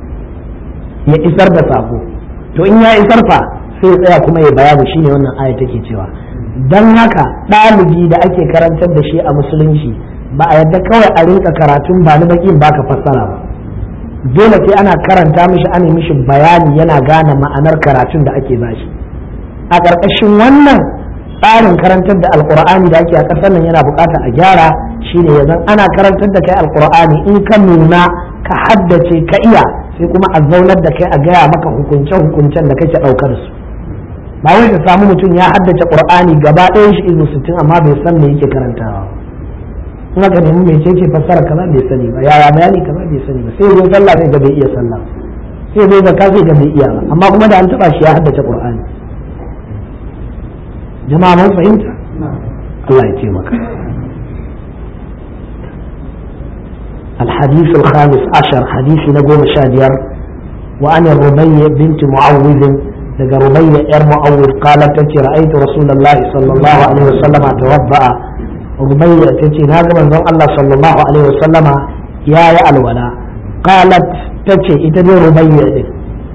ya isar da sako to in ya isar fa sai ya tsaya kuma ya bayani shine wannan aya take cewa dan haka ɗalibi da ake karantar da shi a musulunci ba a yadda kawai a rinka karatun ba ni bakin baka fassara ba dole sai ana karanta mishi ana mishi bayani yana gane ma'anar karatun da ake bashi a ƙarƙashin wannan tsarin karantar da alkur'ani da ake a ƙasar nan yana buƙatar a gyara shine yanzu ana karantar da kai alkur'ani in ka nuna ka haddace ka iya sai kuma a zaunar da kai a gaya maka hukunce hukuncen da kake ɗaukar su ba wai ka samu mutum ya haddace qur'ani gaba ɗayan shi izu sittin amma bai san me yake karantawa in aka nemi mai ce fassara kaza bai sani ba yaya bayani kaza bai sani ba sai zai sallah sai ga bai iya sallah sai zai zakka sai ga bai iya ba amma kuma da an taba shi ya haddace qur'ani jama'a mun fahimta Allah ya ce maka الحديث الخامس عشر حديث نقوم شادير وأن الربيع بنت معوذ لقى ربيع إر معوذ قالت تتي رأيت رسول الله صلى الله عليه وسلم توضأ ربيع تتي ناقم من الله صلى الله عليه وسلم يا يا الولا قالت تتي إتدي ربيع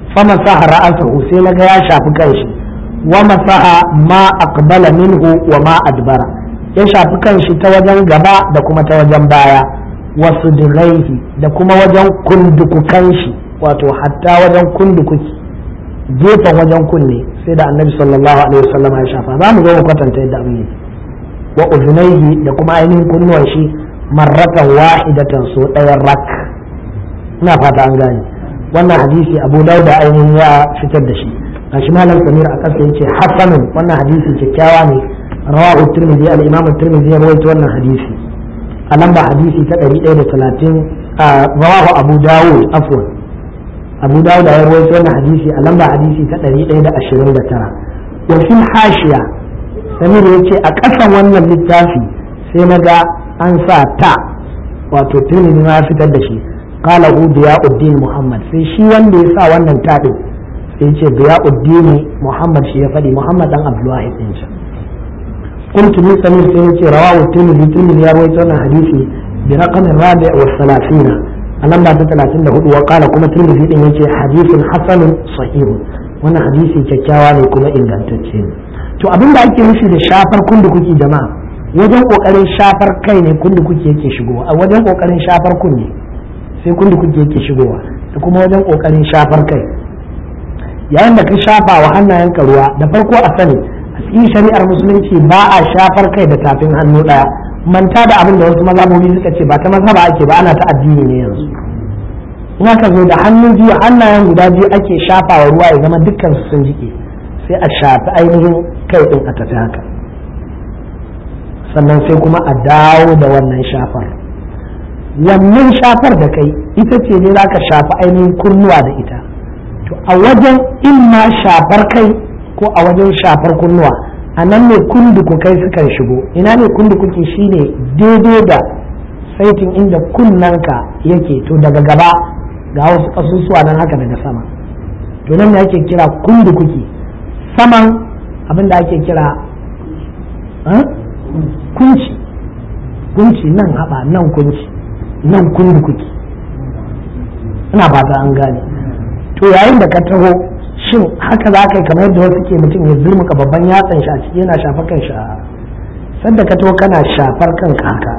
fama saha ra'asahu sai naga ya shafi kanshi wa masaha ma aqbala minhu wa ma adbara ya shafi kanshi ta wajen gaba da kuma ta wajen baya wasu diraihi da kuma wajen kundukukan shi wato hatta wajen kundukuki gefen wajen kunne sai da annabi sallallahu alaihi wasallam ya shafa za mu zo mu kwatanta yadda abin yake wa uzunaihi da kuma ainihin kunnuwan shi marratan wahidatan so ɗayan rak ina fata an gane wannan hadisi abu dauda ainihin ya fitar da shi gashi malam samir a ƙasa yace hasanun wannan hadisi kyakkyawa ne rawahu tirmidhi al-imam tirmidhi ya rawaito wannan hadisi a lamba hadisi ta 130 rawahu abu dawud afwan abu dawud ya rawaito wannan hadisi a lamba hadisi ta 129 wa fil hashiya samir yace a ƙasan wannan littafi sai na ga an sa ta wato tirmidhi ma ya fitar da shi qala hu diyauddin muhammad sai shi wanda ya sa wannan ta din sai ce diyauddin muhammad shi ya faɗi muhammad dan abdullahi din shi قلت من سمير سيدي رواه الترمذي الترمذي يروي عن حديثي برقم الرابع والثلاثين ألم بعد ثلاثين له وقال كما الترمذي إن حديث حسن صحيح وانا حديثي كتاوى كما إن تتسين to abin da ake nufi da shafar kundu kuke jama'a wajen kokarin shafar kai ne kundu kuke yake shigowa a wajen kokarin shafar kunne sai kundu kuke yake shigowa da kuma wajen kokarin shafar kai yayin da ka shafa wa hannayenka ruwa da farko a sani cikin shari'ar musulunci ba a shafar kai da tafin hannu daya manta da abin da wasu mazhabobi suka ce ba ta mazhaba ake ba ana ta addini ne yanzu in aka zo da hannu biyu hannayen guda biyu ake shafawa ruwa ya zama dukkan su sun jike sai a shafi ainihin kai din a tafi haka sannan sai kuma a dawo da wannan shafar wannan shafar da kai ita ce ne za ka shafi ainihin kunnuwa da ita to a wajen in ma shafar kai ko a wajen shafar kunnuwa a nan ne kunduku kai sukan shigo ina ne kundukuki shine daidai da saitin inda kunnanka yake to daga gaba ga wasu kasusuwa nan haka daga sama to nan ne ake kira kundukuki saman abin da ake kira kunci kunci nan haɓa nan kunci nan kundukuki ina fata an gane to yayin da ka taho shin haka za ka yi kamar yadda wasu ke mutum ya zurmuka babban yatsan shi a ciki yana shafar kan shi a sanda ka to kana shafar kanka haka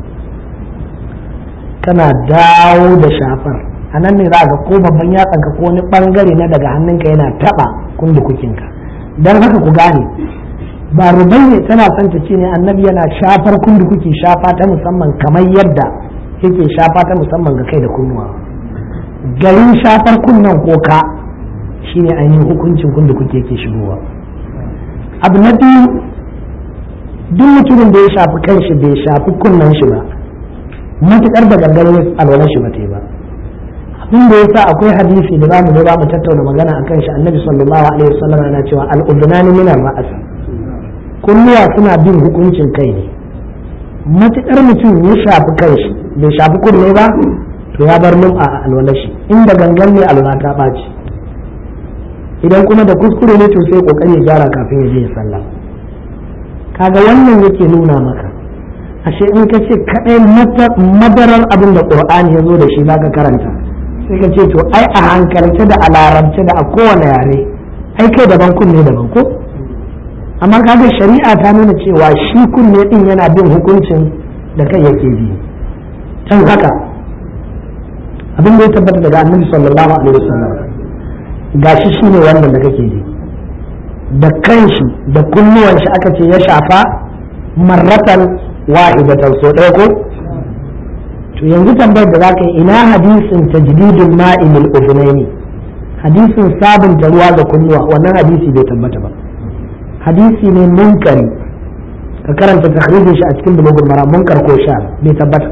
kana dawo da shafar a nan ne za ga ko babban yatsan ka ko wani bangare na daga hannunka yana taba kundukukinka don haka ku gane ba rubai ne tana son ta ce ne annabi yana shafar kundukuki shafa ta musamman kamar yadda yake shafa ta musamman ga kai da kunnuwa garin shafar kunnan ko ka shine ainihin hukuncin kun da kuke ke shigowa abu na biyu duk mutumin da ya shafi kanshi bai shafi kunnen shi ba matukar da gangan alwalar shi ba ta yi ba abin da yasa akwai hadisi da zamu zo mu tattauna magana akan shi annabi sallallahu alaihi wasallam yana cewa al-udunani min ar-ra's kunnuwa suna bin hukuncin kai ne matukar mutum ya shafi kanshi bai shafi kunne ba to ya bar lum'a a alwalar shi inda gangan ne alwala ta ɓaci idan kuma da kuskure ne to sai kokari ya gyara kafin ya je ya sallah kaga wannan yake nuna maka ashe in ka ce kadai madarar abin da qur'ani ya zo da shi zaka karanta sai ka ce to ai a hankalce da a larabce da a kowane yare ai kai daban kunne daban ko amma kaga shari'a ta nuna cewa shi kunne din yana bin hukuncin da kai yake bi can haka abin da ya tabbata daga annabi sallallahu alaihi wasallam gashi shi ne wannan da kake ji da kanshi da kunnuwan shi aka ce ya shafa marratan wahidatan so ɗaya ko to yanzu tambayar da za ka yi ina hadisin tajdidul ma'imil uzunaini hadisin sabunta ruwa ga kunnuwa wannan hadisi bai tabbata ba hadisi ne munkari ka karanta takhrijin shi a cikin bulugul mara munkar ko sha bai tabbata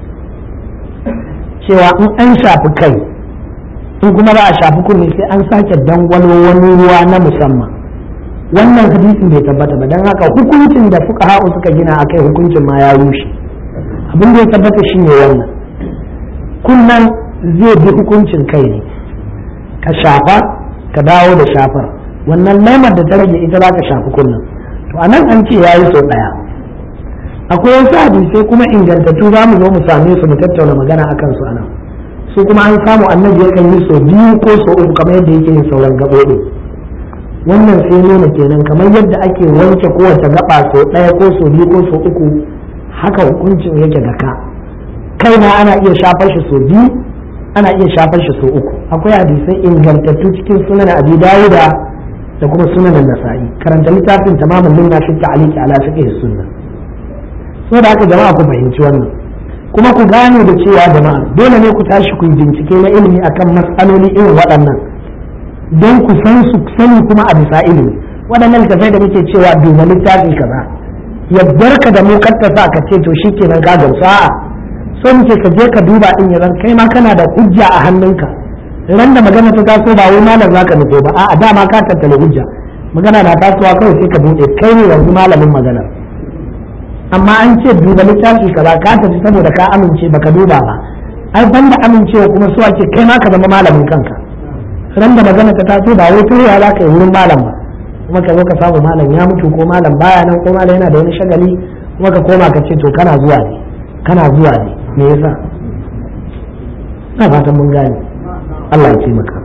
cewa in an shafi kai in kuma ba a shafi kunne sai an sake dangwalo wani ruwa na musamman wannan hadisin bai tabbata ba don haka hukuncin da fuka ha'u suka gina a kai hukuncin ma ya rushe abin da ya tabbata shi ne wannan kunnan zai bi hukuncin kai ne ka shafa ka dawo da shafar wannan laimar da ta rage ita za ka shafi kunnan to anan an ce ya yi sau ɗaya akwai wasu hadisai kuma ingantattu za mu zo mu same su mu tattauna magana akan su anan su kuma an samu annabi yakan yi sau biyu ko sau uku kamar yadda yake yin sauran gaɓoɓi wannan sai nuna kenan kamar yadda ake wanke kowace gaba sau ɗaya ko sau biyu ko sau uku haka hukuncin yake da ka kaina ana iya shafar shi sau biyu ana iya shafar shi sau uku akwai hadisai ingantattu cikin sunan abi dawuda da kuma sunan nasa'i karanta littafin tamamin minna fi ta'liqi ala fiqh sunna saboda haka jama'a ku fahimci wannan kuma ku gane da cewa jama'a dole ne ku tashi ku yi bincike na ilimi akan matsaloli irin waɗannan don ku san su sani kuma a bisa ilimi waɗannan littafai da muke cewa duba littafi kaza yaddar ka da mu sa ka ce to shikenan ka gamsu a'a so muke ka je ka duba din yanzu kai ma kana da hujja a hannunka ran da magana ta taso ba wai malam zaka nufo ba a'a dama ka tattale hujja magana na tasowa kawai sai ka bude kai ne yanzu malamin magana amma an ce duba littafi kaza ka tafi saboda ka amince baka duba ba ai banda amincewa kuma so ake kai ma ka zama malamin kanka ran da magana ta taso ba wai turewa za ka yi wurin malam ba kuma ka zo ka samu malam ya mutu ko malam baya nan ko malam yana da wani shagali kuma ka koma ka ce to kana zuwa ne kana zuwa ne me yasa ina fatan mun gane Allah ya taimaka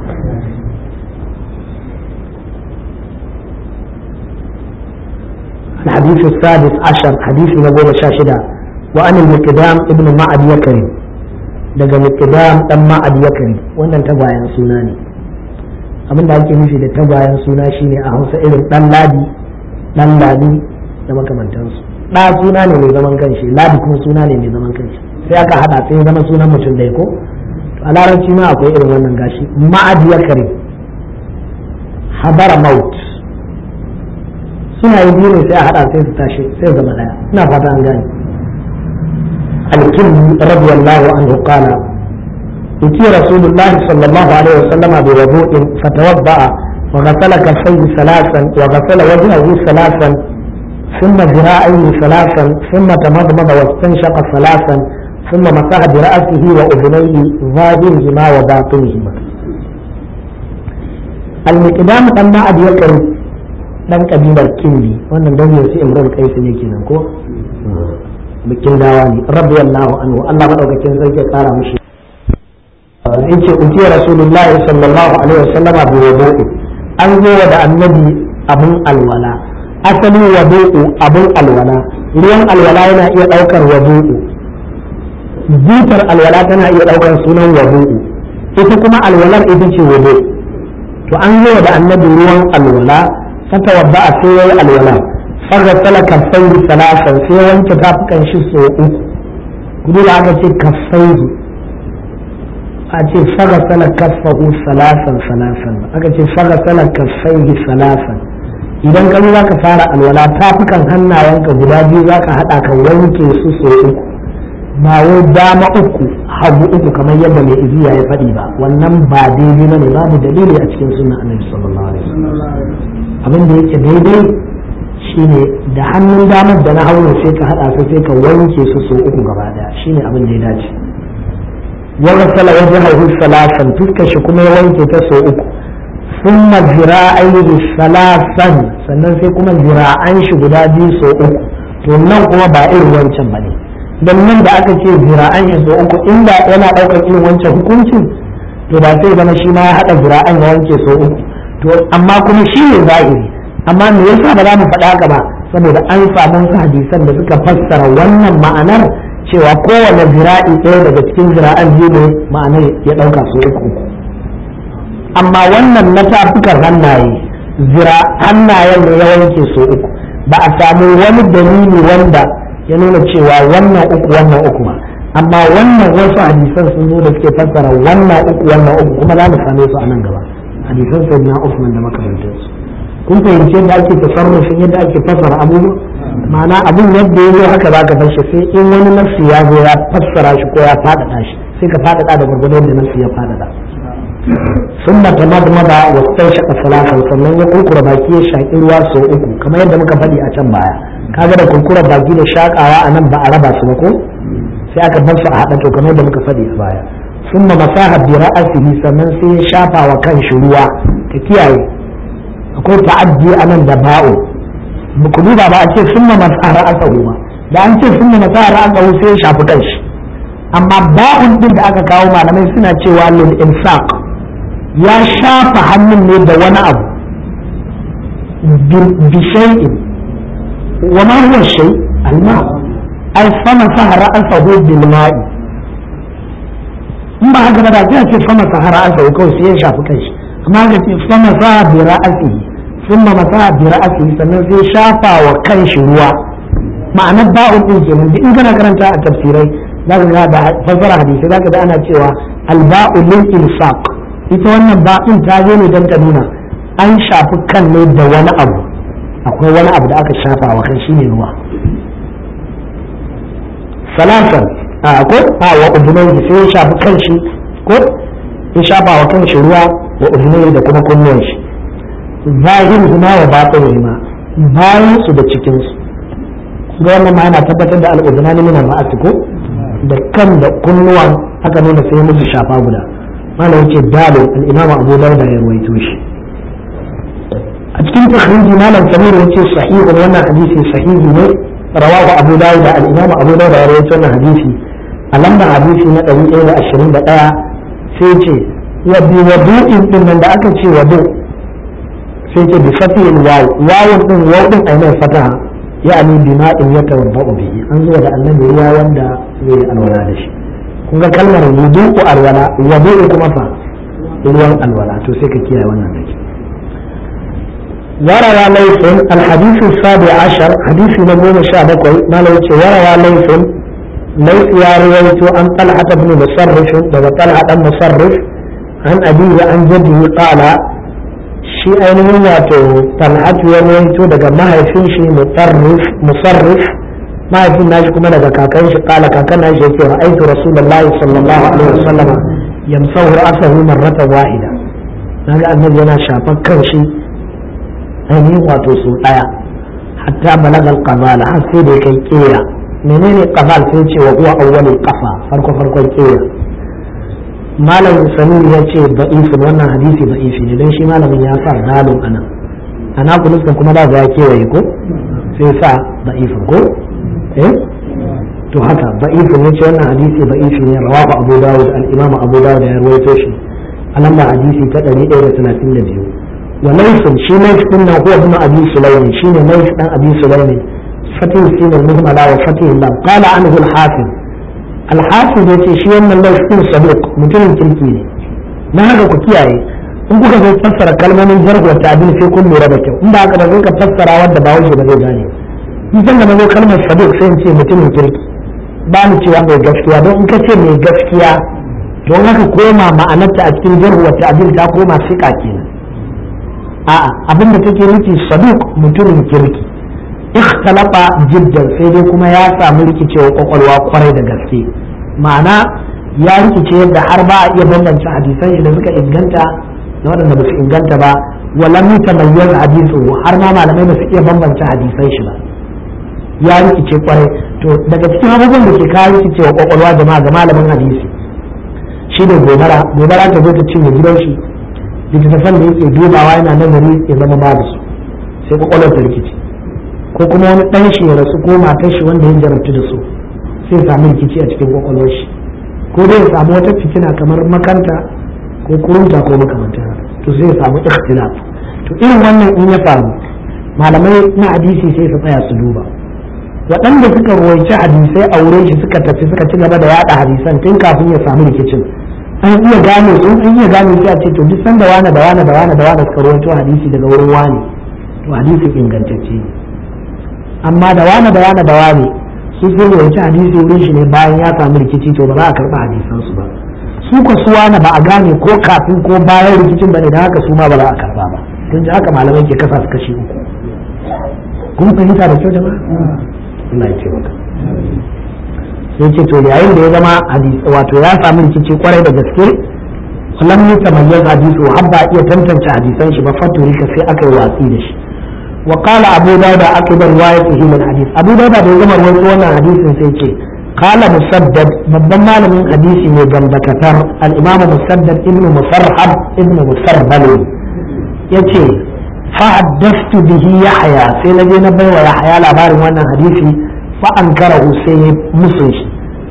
الحديث السادس عشر حديث نقول شاشدة وأن المقدام ابن معد يكرم daga miqdam dan ma'ad yakari wannan tagwayen suna ne abin da ake nufi da tagwayen suna shine a Hausa irin dan ladi dan ladi da makamantansu da suna ne mai zaman kanshi ladi kuma suna ne mai zaman kanshi sai aka hada sai ya zama sunan mutum da ko a larabci ma akwai irin wannan gashi ma'ad yakari habara maut suna yi biyu ne sai a hada sai su tashi sai zama daya ina fata an gane الكلب رضي الله عنه قال أتي رسول الله صلى الله عليه وسلم بوضوء فتوضأ وغسل كفيه ثلاثا وغسل وجهه ثلاثا ثم ذراعيه ثلاثا ثم تمضمض واستنشق ثلاثا ثم مسح برأسه وأذنيه ظاهرهما وباطنهما المقدام أن أبي يكر dan kabilar kindi wannan dan yau sai imrul qais ne kenan ko bikin dawa ne radiyallahu anhu Allah madaukakin sarki ya kara mishi yace uti rasulullahi sallallahu alaihi wasallam bi wudu'i an zo da annabi abun alwala asali wudu'u abun alwala ruwan alwala yana iya daukar wudu'u butar alwala tana iya daukar sunan wudu'u ita kuma alwalar ita ce wudu to an zo da annabi ruwan alwala fatawadda a sai yayi alwala فغسل كفيه ثلاثا sai wanke tafukan shi so uku gudu da aka ce kafaihi a ce fagasala kaffahu salasan salasan aka ce fagasala kaffaihi salasan idan ka za ka fara alwala tafukan hannayenka guda biyu za ka haɗa ka wanke su so uku ba wai dama uku hagu uku kamar yadda mai iziya ya faɗi ba wannan ba daidai bane babu dalili a cikin sunan annabi sallallahu alaihi wasallam abin da yake daidai shine da hannun damar da na hauna sai ka hada su sai ka wanke su so uku gaba daya shine abin da ya dace wa ghasala wajhahu salasan fuskar shi kuma ya wanke ta so uku thumma zira'aihi salasan sannan sai kuma zira'an shi guda biyu so uku to nan kuma ba irin wancan bane dan nan da aka ce zira'an shi so uku inda yana daukar irin wancan hukuncin to ba sai zama shi ma ya hada zira'an ya wanke so uku to amma kuma shi ne zahiri amma me yasa ba za mu faɗa haka ba saboda an samu wasu hadisan da suka fassara wannan ma'anar cewa kowane zira'i ɗaya daga cikin zira'an biyu ne ma'anar ya ɗauka su uku amma wannan na tafukan hannaye zira hannayen ne ya wanke su uku ba a samu wani dalili wanda ya nuna cewa wannan uku wannan uku ba amma wannan wasu hadisan sun zo da suke fassara wannan uku wannan uku kuma za mu same su a nan gaba hadisan sayyidina Usman da makamantansu kun fahimci yadda ake tasarrufin yadda ake fassara abubuwa ma'ana abun yadda ya zo haka za ka bar shi sai in wani nafsi ya zo ya fassara shi ko ya faɗaɗa shi sai ka faɗaɗa da gwargwado yadda nafsi ya faɗaɗa sun mata madmada wa sai shaka salatan sannan ya kurkura baki ya shaƙi ruwa sau uku kamar yadda muka faɗi a can baya kaga da kurkura baki da shaƙawa a nan ba a raba su ba ko sai aka bar su a haɗa to kamar yadda muka faɗi a baya sun ma masaha bi ra'asihi sannan sai ya shafa wa kan shi ruwa ka kiyaye akwai ta'addi a nan da ba'u ku duba ba a ce sun ma masara aka ba da an ce sun ma masara aka sai ya shafi kanshi amma ba'un din da aka kawo malamai suna cewa lil insaq ya shafa hannun ne da wani abu bi shay'in wa ma huwa shay alma ay sama sahara asahu bil ma'i in ba haka ba da sai ce sama sahara asahu kawai sai ya shafi kanshi amma ga ce sama sa bi ra'asihi thumma masa bi ra'asihi sannan sai shafa wa kanshi ruwa ma'anar ba'un din kenan duk in kana karanta a tafsirai zaka ga da fasara hadisi zaka ga ana cewa alba'u lil insaq ita wannan ba'in ta zo ne don ta nuna an shafi kan ne da wani abu akwai wani abu da aka shafa wa kan shine ruwa salasan a ko a wa udunai sai ya shafi kan shi ko ya shafa wa kan shi ruwa wa udunai da kuma kunnuwan shi zahirin huma wa batin huma bayan su da cikin su ga wannan ma yana tabbatar da al'udunani min al-ma'asi ko da kan da kunnuwan aka nuna sai musu shafa guda mana yace dalil al-imam abu dauda ya ruwaito shi a cikin takhriji malam samir yace sahihun wannan hadisi sahihi ne rawahu abu dauda al-imam abu dauda ya ruwaito wannan hadisi a lambar hadisi na 121 sai ce wa bi wadu'in din nan da aka ce wadu sai ce bi fatil waw wawun din waw din ai mai fataha ya'ani bima'in yatawadda'u bihi an zo da annabi ruwa wanda zai alwala da shi kun ga kalmar wudu'u alwala wudu'u kuma fa ruwan alwala to sai ka kiyaye wannan dake وروى ليث الحديث السابع عشر حديث نبوة شابكوي ما لو وروى ليث ليث يا رويت عن طلحة بن مصرف وهو طلحة بن مصرف عن أبيه عن جده قال shi ainihin wato talhatu ya rawaito daga mahaifin shi mutarrif musarrif mahaifin nashi kuma daga kakan shi kala kakan nashi yake ra'aytu rasulullahi sallallahu alaihi wasallam yamsahu ra'sahu marratan wahida naga annabi yana shafar kan shi ainihin wato su daya hatta balagal qabala har sai da kai kera menene qabal sai ce wa huwa awwalul qafa farko farkon kera malam samir ya ce da'ifin wannan hadisi da'ifi ne don shi malamin ya sa dalon anan ana kuluskan kuma da ya kewaye ko sai sa da'ifin ko eh to haka da'ifin ya ce wannan hadisi da'ifi ne rawahu abu dawud al-imam abu dawud ya rawaito shi a lamba hadisi ta 132 wa laysin shi laysin din nan huwa ibn abi sulaimi shine laysin dan abi sulaimi fatih sin al-muhmala wa fatih lam qala anhu al-hafiz alhafiz ya ce shi wannan laifin sadiq mutumin kirki ne na haka ku kiyaye in kuka zo fassara kalmomin jargon ta abin sai kun lura da kyau in ba haka ba zai ka fassara wanda ba wuce ba zai gane in san da na zo kalmar sadiq sai in ce mutumin kirki ba ni cewa mai gaskiya don in ka ce mai gaskiya don haka koma ma'anarta a cikin jargon ta abin ta koma siƙa kenan a'a abin da take nufi sadiq mutumin kirki ikhtalafa jiddan sai dai kuma ya samu rikicewa kwakwalwa kwarai da gaske ma'ana ya rikice yadda har ba a iya bambance hadisan shi da suka inganta da waɗanda ba su inganta ba walam yutamayyaz hadisu har ma malamai ba su iya bambance hadisan shi ba ya rikice kwarai to daga cikin abubuwan da ke kawo rikicewa kwakwalwa jama'a ga malamin hadisi shi ne gobara gobara ta zo ta cinye gidan shi littattafan da yake dubawa yana nazari ya zama babu su sai kwakwalwar ta rikice ko kuma wani ɗan shi ya rasu ko matar shi wanda ya jarabtu da su sai ya samu rikici a cikin kwakwalwar shi ko dai ya samu wata fitina kamar makanta ko kurunta ko makamantar to sai ya samu ikhtilaf to irin wannan in ya faru malamai na hadisi sai su tsaya su duba waɗanda suka ruwaici hadisai a wurin shi suka tafi suka ci gaba da yaɗa hadisan tun kafin ya samu rikicin an iya gane su an iya gane sai a ce to duk sanda wane da wane da wane da wane suka ruwaito hadisi daga wurin wane to hadisi ingantacce ne amma da wane da wane da wane su sun rubuci hadisi wurin shi ne bayan ya samu rikici to ba za a karɓa hadisan su ba su ko su wane ba a gane ko kafin ko bayan rikicin bane da haka su ma ba za a karɓa ba kun ji haka malamai ke kasa su kashi uku kun fahimta da kyau jama'a Allah ya taimaka sai ce to yayin da ya zama hadisi wato ya samu rikici kwarai da gaske lam yutamayyaz hadisu habba iya tantance hadisan shi ba faturika sai aka yi watsi da shi وقال أبو داود أكبر روايته من الحديث أبو داود da zama rawaito wannan hadisin sai ce قال مسدد babban malamin hadisi ne gambakatar al-imam musaddad ibn musarhab ibn musarbal yace fa haddathtu bihi yahya sai naje na baiwa yahya labarin wannan hadisi fa ankarahu sai musun shi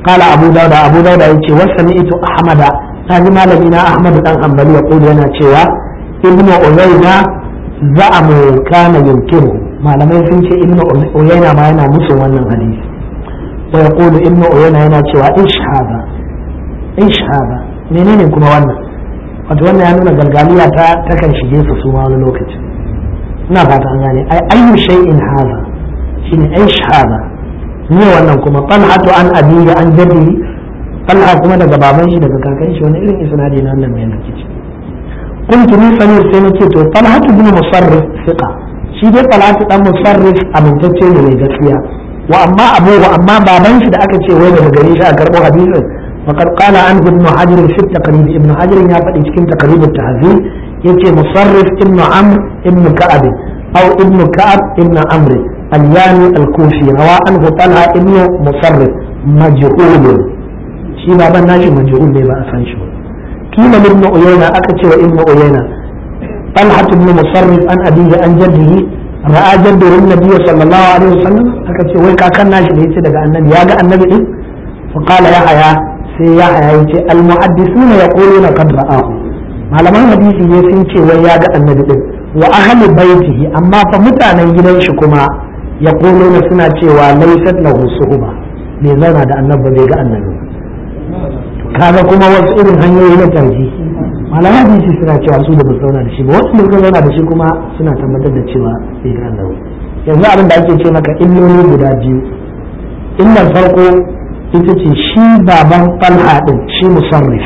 قال أبو داود أبو داود يقول وسمعت أحمد هذه ما لدينا أحمد بن حنبل يقول لنا شوى ابن عيينة زعم كان ينكره ما لم يسمع ابن عيينة ما ينا مسلم wannan hadisi ويقول ابن عيينة yana cewa ish hada ish hada menene kuma wannan wato wannan ya nuna galgaliya ta takan shige su su ma wani lokaci ina fata an gane ai ayyu shay'in hada shine ish hada ne wannan kuma talhatu an abiyi an jaddi talha kuma daga baban shi daga kakan shi wani irin isnadi na wannan mai rikici kuntu ni samir sai nace to talhatu bin musarrif fiqa shi dai talhatu dan musarrif amintacce ne mai gaskiya wa amma abu wa amma baban shi da aka ce wai daga gare shi a karbo hadisin faqad qala anhu ibn hajar fi taqrib ibn hajar ya faɗi cikin taqrib at-tahzib yace musarrif ibn amr ibn ka'ab aw ibn ka'ab ibn amr al-yani al-kufi rawa anhu talha ibn musarrif majhul shi baban nashi majhul ne ba a san shi ba kila ibn uyayna aka ce wa ibn uyayna talha ibn musarrif an abihi an jaddihi ra'a jaddahu an-nabiy sallallahu alaihi wasallam aka ce wai kakan nashi da yace daga annabi ya ga annabi din fa qala ya haya sai ya haya yace al-muhaddithuna yaquluna qad ra'ahu malaman hadisi ne sun ce wai ya ga annabi din wa ahli baitihi amma fa mutanen gidan shi kuma yaquluna suna cewa laysat lahu suhba bai zauna da annabi bai ga annabi kaga kuma wasu irin hanyoyi na tarji malaman hadisi suna cewa su da ba zauna da shi ba wasu da zauna da shi kuma suna tabbatar da cewa bai ga annabi yanzu abin da ake ce maka illoli guda biyu illar farko ita ce shi baban talha din shi musarrif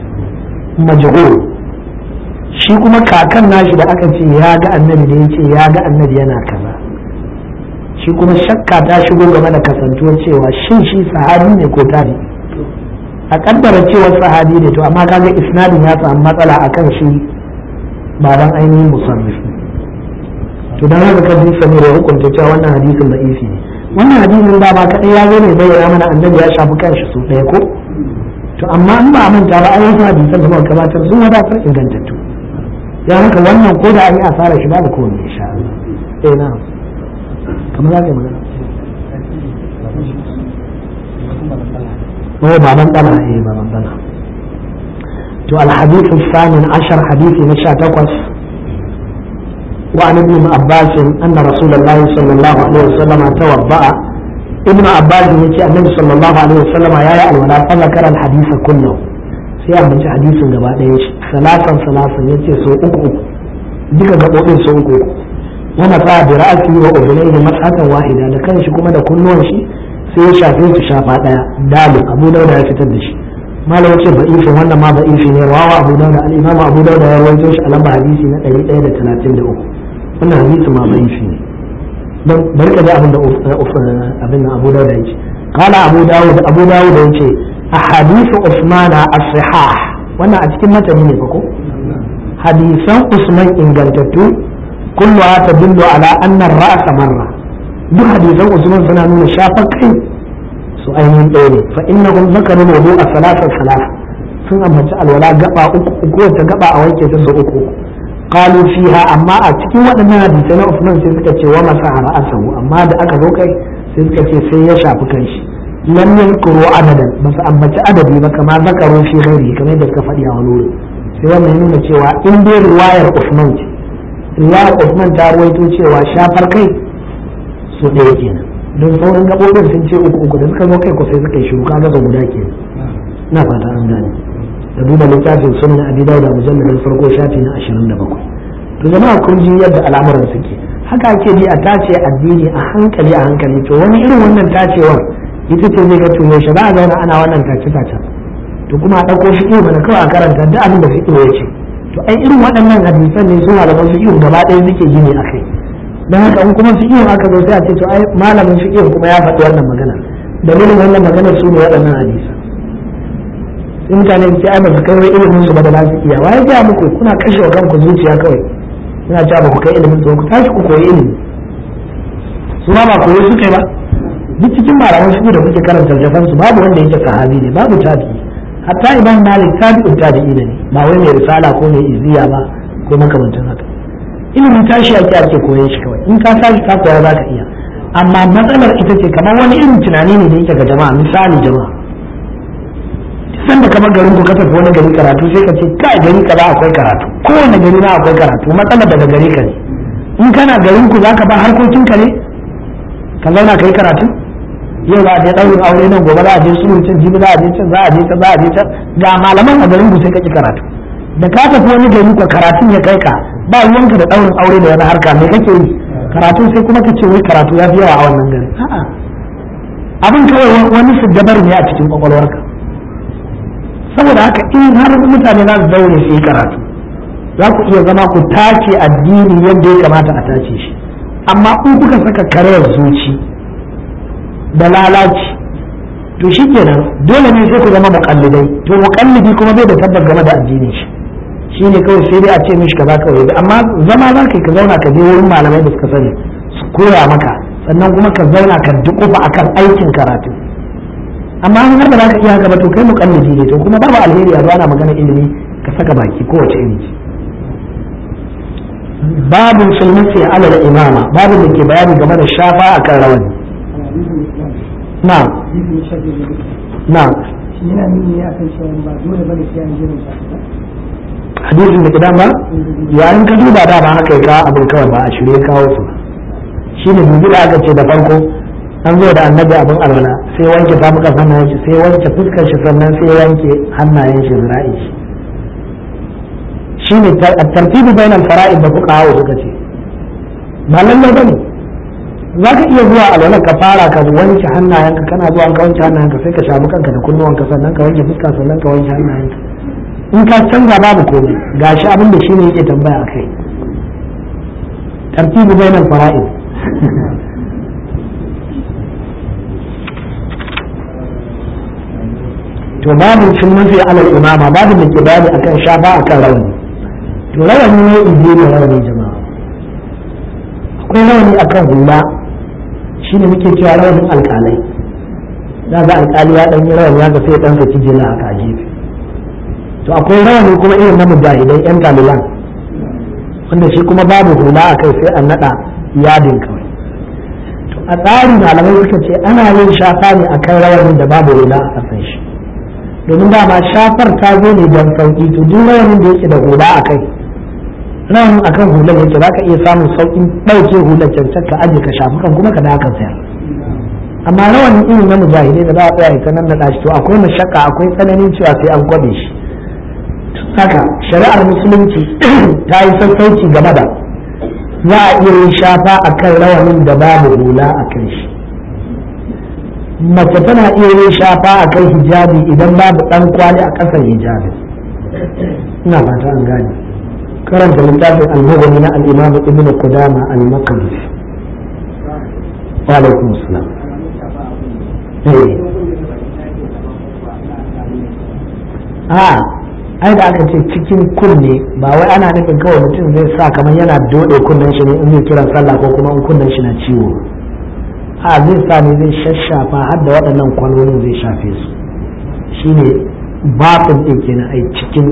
majhul shi kuma kakan nashi da aka ce ya ga annabi da ya ce ya ga annabi yana kaza shi kuma shakka ta shigo game da kasantuwar cewa shin shi sahabi ne ko tabi a kaddara cewa sahabi ne to amma kaga isnadin ya samu matsala akan shi baban ainihin musarrif to dan haka kaji samir ya hukunta cewa wannan hadisin da isi ne wannan hadisin da ba kadai ya zo ne bayyana mana annabi ya shafi kanshi su ɗaya ko to amma in ba a manta ba ai wasu hadisan da muka gabatar sun wadatar ingantattu ya haka wannan ko da an yi asara shi babu kowanne insha Allah eh na kamar za ka yi magana هو بابان طلع ايه بابان طلع تو الحديث الثامن عشر حديث نشا تقص وعن ابن عباس ان رسول الله صلى الله عليه وسلم توضا ابن عباس يقول النبي صلى الله عليه وسلم يا يا الولاء فذكر الحديث كله sai a mace hadisin gaba ɗaya shi salatan salatan ya ce sau uku duka gaɓoɓin sau uku wani sa bi ra'asi wa ubulaihi mas'atan wahida da kanshi kuma da kunnuwan shi sai ya shafe su shafa daya dalu abu dauda ya fitar da shi malam ce ba ifin wannan ma ba ifi ne rawa abu dauda al-imam abu dauda ya rawaito shi a lamba hadisi na 133 wannan hadisi ma ba ifi ne dan barka da abin da abin da abu dauda yake qala abu dawud abu dawud yace ahadithu usmana as-sihah wannan a cikin matani ne fa ko hadisan usman ingantattu kulluha tadullu ala anna ar-ra's marra duk hadisan usman suna nuna shafar kai su ainihin ɗaya ne fa inna hum zakaru wudu a salasa salasa sun ambaci alwala gaba uku uku wata gaba a wanke ta su uku qalu fiha amma a cikin waɗannan hadisai na usman sai suka ce wa masa ra'asahu amma da aka zo kai sai suka ce sai ya shafi kanshi lam yankuru adadan ba su ambaci adadi ba kama zakaru fi ghairi kamar yadda suka faɗi a wani wuri sai wannan nuna cewa in dai riwayar usman ce riwayar usman ta ruwaito cewa shafar kai su ɗaya kenan don sauran gaɓoɓin sun ce uku uku da suka zo kai ko sai suka yi shiru kaga ga guda ke na fata an gane da duba littafin sunan abi dauda mujalladin farko shafi na ashirin da bakwai to jama'a kun ji yadda al'amuran suke haka ake bi a tace addini a hankali a hankali to wani irin wannan tacewar ita ce zai ga to yaushe za a zauna ana wannan tace tace to kuma a ɗauko fiƙi mana kawai a karanta duk abin da fiƙi ya ce to ai irin waɗannan hadisan ne su malaman fiƙi gaba ɗaya suke gini a kai don haka in kuma fiƙihun aka zo sai a ce to ai malamin fiƙihun kuma ya faɗi wannan magana dalilin wannan magana su ne waɗannan hadisa sai mutane su ce ai ba su kai wai ilimin su ba da za su iya waye ga muku kuna kashe wa kanku zuciya kawai kuna cewa ba ku kai ilimin su ku tashi ku koyi ilimi su ma ba koyi su kai ba duk cikin malaman fiƙi da kuke karanta jafan su babu wanda yake sahabi ne babu tabi'i hatta imam malik tabi'un tabi'i ne ba wai mai risala ko mai iziya ba ko makamantan haka ilimin tashi ake ake koyon shi kawai in ka tashi ka koya za ka iya amma matsalar ita ce kamar wani irin tunani ne da yake ga jama'a misali jama'a san da kamar garin ku ka tafi wani gari karatu sai ka ce kai gari kaza akwai karatu kowane gari na akwai karatu matsalar daga gari ka ne in kana garin ku zaka ba harkokin ka ne ka zauna kai karatu yau za a je ɗaurin aure nan gobe za a je sulhu can jibi za a je can za a je can za a je can ga malaman a garin ku sai ka ki karatu da ka tafi wani gari ku karatun ya kai ka ba ruwanka da ɗaurin aure da wani harka me kake yi karatu sai kuma ka ce wai karatu ya fi yawa a wannan gari a'a abin kawai wani siddabar ne a cikin kwakwalwarka saboda haka in har mutane za su daure su yi karatu za ku iya zama ku tace addini yadda ya kamata a tace shi amma in kuka saka karayar zuci da lalaci to shi kenan dole ne sai ku zama muƙallidai to muƙallidi kuma bai da tabbas game da addinin shi shi ne kawai sai dai a ce mishi kaza kawai amma zama za ka ka zauna ka je wurin malamai da suka sani su koya maka sannan kuma ka zauna ka duƙufa akan aikin karatu amma an har da za ka iya haka ba to kai muƙallidi ne to kuma babu alheri a ana magana ilimi ka saka baki kowace iri ce babu sulmasi alal imama babu da ke bayani game da shafa akan rawani na na yana nuni ne akan cewa ba dole bane sai an jira shafa hadisin da kidan ba yayin ka duba da ba haka ya kawo abin kawai ba a shirye kawo su shine dubi da aka ce da farko an zo da annabi abin alwala sai wanke tafukan hannayen shi sai wanke fuskar shi sannan sai wanke hannayen shi zira'i shi shine tartibi bainal fara'id da fuka hawo suka ce ba lalle bane za ka iya zuwa alwala ka fara ka wanke hannayenka kana zuwa ka wanke hannayenka sai ka shafi kanka da kunnuwanka sannan ka wanke fuska sannan ka wanke hannayenka in ka canza babu komai gashi abin da shine yake tambaya a kai tartibu bainal fara'id to babu sun mafi alal imama babu da ke bayani akan shafa akan rawani to rawani ne izi ne rawani jama'a akwai rawani akan hula shine muke cewa rawanin alkalai za ga alkali ya dan yi rawani ya ga sai dan saki jila haka a gefe to akwai rawani kuma irin na mujahidai yan taliban wanda shi kuma babu hula a kai sai an nada yadin kawai to a tsarin malamai suka ce ana yin shafa ne akan rawanin da babu hula a kasan shi domin dama shafar ta zo ne don sauki to duk rawanin da yake da hula a kai rawanin akan hular yake za ka iya samun saukin ɗauke hular cancan ka aje ka shafi kan kuma ka da kan sayar amma rawanin irin na mujahidai da za a tsaya ita nan na shi to akwai mashakka akwai tsananin cewa sai an kwabe shi haka shari'ar musulunci ta yi sassauci game da za a iya yin shafa a kan rawanin da babu hula a kan shi mace tana iya yin shafa a kan hijabi idan babu dan kwali a ƙasar hijabi ina fata an gane karanta littafin al-mughni na al-imam ibn qudama al-maqdisi wa alaikum assalam eh a ai da aka ce cikin kunne ba wai ana nufin kawai mutum zai sa kamar yana dode kunnen shi ne in zai kiran sallah ko kuma in kunnen shi na ciwo a zai sa ne zai shashafa har da waɗannan kwanonin zai shafe su shine bafin ɗin kenan ai cikin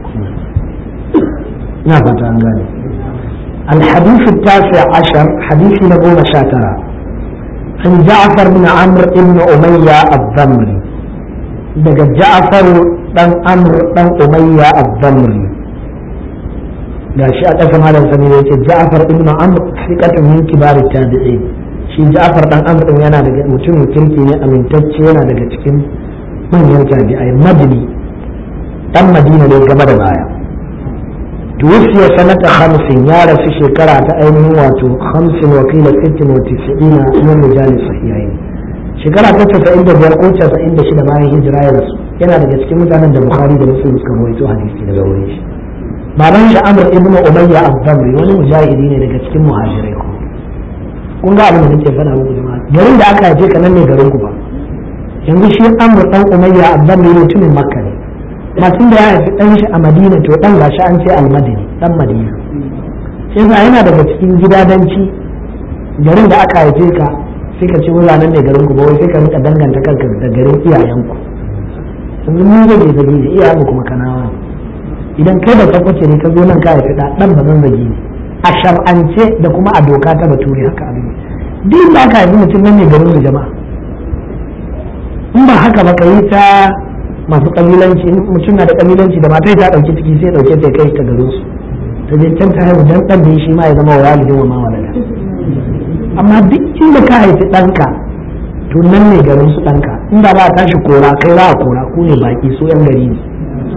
ina fata an gane الحديث التاسع عشر حديث نبوة شاترة عن جعفر بن عمرو بن أمية الضمري دق جعفر بن عمرو بن أمية الضمري لا شيء أسمع هذا الزميل جعفر بن عمرو ثقة من كبار التابعين shi Ja'far dan Amr din yana daga mutumin kirki ne amintacce yana daga cikin manyan tabi'ai madini dan Madina ne gaba da baya tuwfiya sanata hamsin ya rasu shekara ta ainihin wato hamsin wa kila sittin wa tis'ina min rijal sahihain shekara ta casa'in da biyar ko casa'in da shida bayan hijira ya rasu yana daga cikin mutanen da Bukhari da Muslim suka rawaito hadisi daga wurin shi baban shi Amr ibn Umayya ad-Damri wani mujahidi ne daga cikin muhajirai ko kun ga abin da nake faɗa muku jama'a garin da aka haife ka nan ne garin ku ba yanzu shi amru dan umayya abban ne mutumin makka ne masu da ya haifi dan shi a madina to dan gashi an ce almadini dan madina sai yasa yana daga cikin gidadanci garin da aka haife ka sai ka ce wala nan ne garin ku ba wai sai ka rika danganta kanka da garin iyayenku yanzu mun zage zage ne iyayenmu kuma kanawa idan kai da tabbace ne ka zo nan ka haifi dan ba zan zage ne a shar'ance da kuma a doka ta bature haka abin duk da aka haifi mutum nan ne garin mu jama'a in ba haka ba ka yi ta masu kabilanci mutum na da kabilanci da matai ta dauki ciki sai dauke ta kai ta garin su ta je can ta haihu dan dan da shi ma ya zama walidin wa ma walada amma duk inda ka haifi ɗanka to nan ne garin su ɗanka inda ba a tashi kora kai za a kora ku ne baki so yan gari ne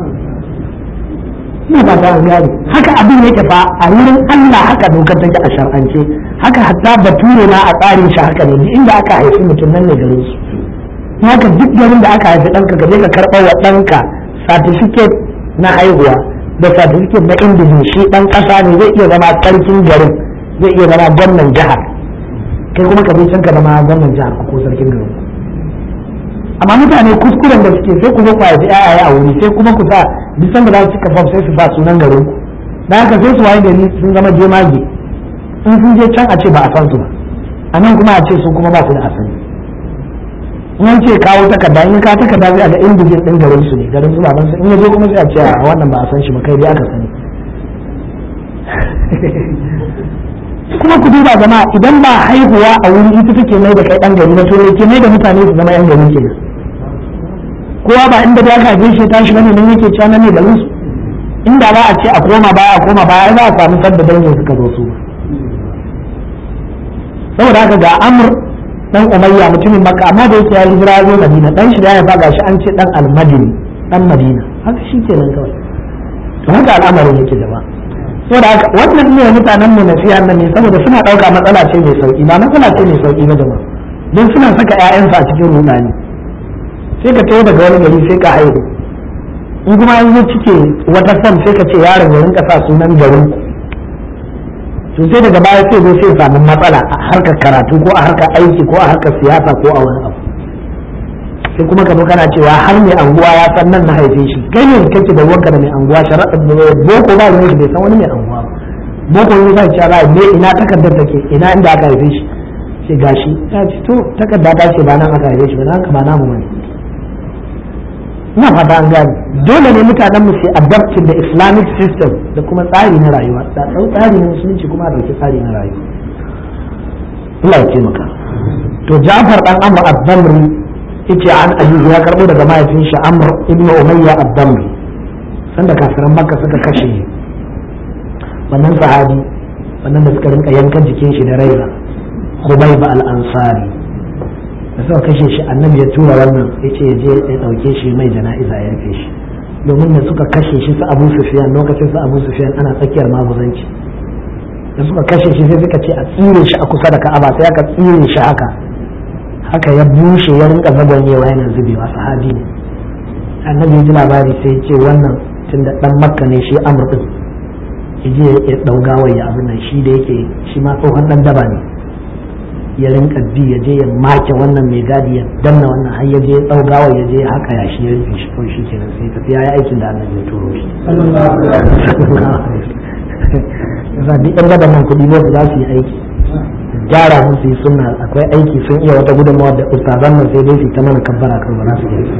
ina ba ta gane haka abin yake fa a wurin Allah haka dokar take a shar'ance haka hatta bature na a tsarin shi haka ne duk inda aka haifi mutum nan ne garin su haka duk garin da aka haifi ɗanka ka je ka karɓa wa ɗanka certificate na haihuwa da certificate na indijin shi ɗan ƙasa ne zai iya zama sarkin garin zai iya zama gwamnan jihar kai kuma ka je can ka zama gwamnan jihar ko sarkin garin amma mutane kuskuren da suke sai ku zo ku haifi ayaye a wuri sai kuma ku sa bisan da za su cika fam sai su sa sunan garin ku da haka sai su waye gari sun zama jemage in sun je can a ce ba a san su ba a nan kuma a ce su kuma ba su da asali in ce kawo takarda in ka takarda zai a ga indijin din garin su ne garin su baban su in ya je kuma sai a ce a wannan ba a san shi ba kai dai aka sani kuma ku duba jama'a idan ba haihuwa a wuri ita take mai da kai dan gari na turai ke mai da mutane su zama yan gari kenan kowa ba inda da aka shi tashi bane nan yake cewa nan ne garin su inda ba a ce a koma baya a koma baya za a samu sadda dangin suka zo su saboda haka ga amr dan umayya mutumin makka amma da yake ya hijira zo madina dan shi da ya fa gashi an ce dan almadini dan madina haka shi kenan kawai to haka al'amarin yake jama'a saboda haka wannan ne mutanen mu nasiha nan ne saboda suna dauka matsala ce mai sauki ba matsala ce mai sauki ba jama'a don suna saka ƴaƴansu a cikin rudani sai ka tayo daga wani gari sai ka haihu in kuma an zo cike wata fam sai ka ce yaron ya rinka sa sunan garin to sai daga baya sai zo sai samu matsala a harkar karatu ko a harkar aiki ko a harkar siyasa ko a wani abu sai kuma ka zo kana cewa har mai anguwa ya san nan na haife shi kai ne kake da wanka da mai anguwa sharaɗa boko ba ruwan shi bai san wani mai anguwa ba boko ne sai cewa me ina takardar take ina inda aka haife shi sai gashi ya ce to takarda ta ce ba nan aka haife shi ba nan ba namu bane ina fata an gane dole ne mutanen mu su adapting da islamic system da kuma tsari na rayuwa da tsari na musulunci kuma a dauki tsari na rayuwa Allah ya taimaka to Ja'far dan Amr ad-Damri yace an ayyuhu ya karbo daga mahaifin shi Amr ibn Umayya ad-Damri sanda kafiran Makka suka kashe wannan sahabi wannan da suka rinka yankan jikin shi da raiza Khubayb al-Ansari da suka kashe shi annabi ya tura wannan yace ya je ya dauke shi mai jana'iza ya rufe shi domin da suka kashe shi su Abu Sufyan lokacin su Abu Sufyan ana tsakiyar maguzanci da suka kashe shi sai suka ce a tsire shi a kusa da Ka'aba sai aka tsire shi haka haka ya bushe ya rinka zagonyewa yana zubewa sahabi ne annabi ya ji labari sai ya ce wannan tunda dan makka ne shi amr din ya je ya dauga ya abin nan shi da yake shi ma tsohon dan daba ne ya rinka bi ya je ya make wannan mai gadi ya danna wannan har ya je ya dauga ya je haka ya shi ya rufe shi kawai shi kenan sai tafi ya yi aikin da annabi ya turo shi yasa duk yan gaban nan kuɗi ne za su yi aiki gyara musu yi sunna akwai aiki sun iya wata gudunmawa da ustazan nan sai dai su ta mana kabbara kan ba za su yi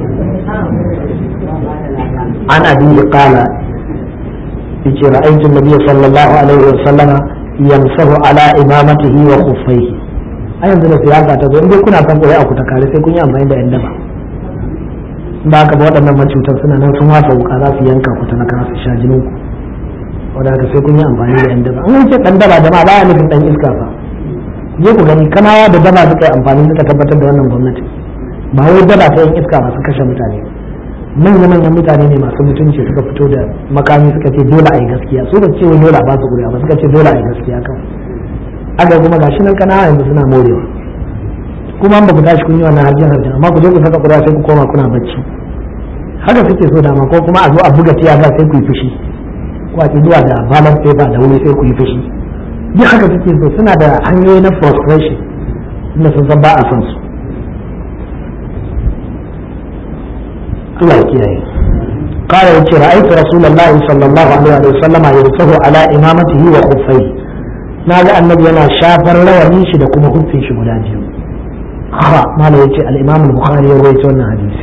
an abin da kala yace ra'aytu an-nabiy sallallahu alaihi wa sallama yamsahu ala imamatihi wa khuffaihi a yanzu da siyasa ta zo in dai kuna son koyi a ku ta kare sai kun yi amfani da yan daba ba ka ba waɗannan macutan suna nan sun wasa wuka za su yanka ku talaka su sha jinin ku wadda haka sai kun yi amfani da yan daba an ce dan daba jama'a baya nufin dan iska fa je ku gani kanawa da daba suka yi amfani suka tabbatar da wannan gwamnati ba wai daba ta yan iska masu kashe mutane manya manyan mutane ne masu mutunci suka fito da makami suka ce dole a yi gaskiya su ba ce wai dole a ba su kuri'a ba suka ce dole a yi gaskiya kawai aga kuma gashi nan kanawa yanzu suna morewa kuma an ba ku tashi kun yi wannan harjin harjin amma ku je ku saka kuri'a sai ku koma kuna bacci haka suke so dama ko kuma a zo a buga tiyaga sai ku yi fushi ko a zuwa da ballot paper da wuri sai ku yi fushi duk haka suke so suna da hanyoyi na frustration inda sun san ba a son su Allah ya kiyaye قال يتي رأيت رسول الله صلى الله عليه وسلم يرفه على إمامته وخفيه ناغا النبي أنا شافر لوني شي دكما خفين شي guda biyu ha mala yace al-Imam al-Bukhari ya rawaito wannan hadisi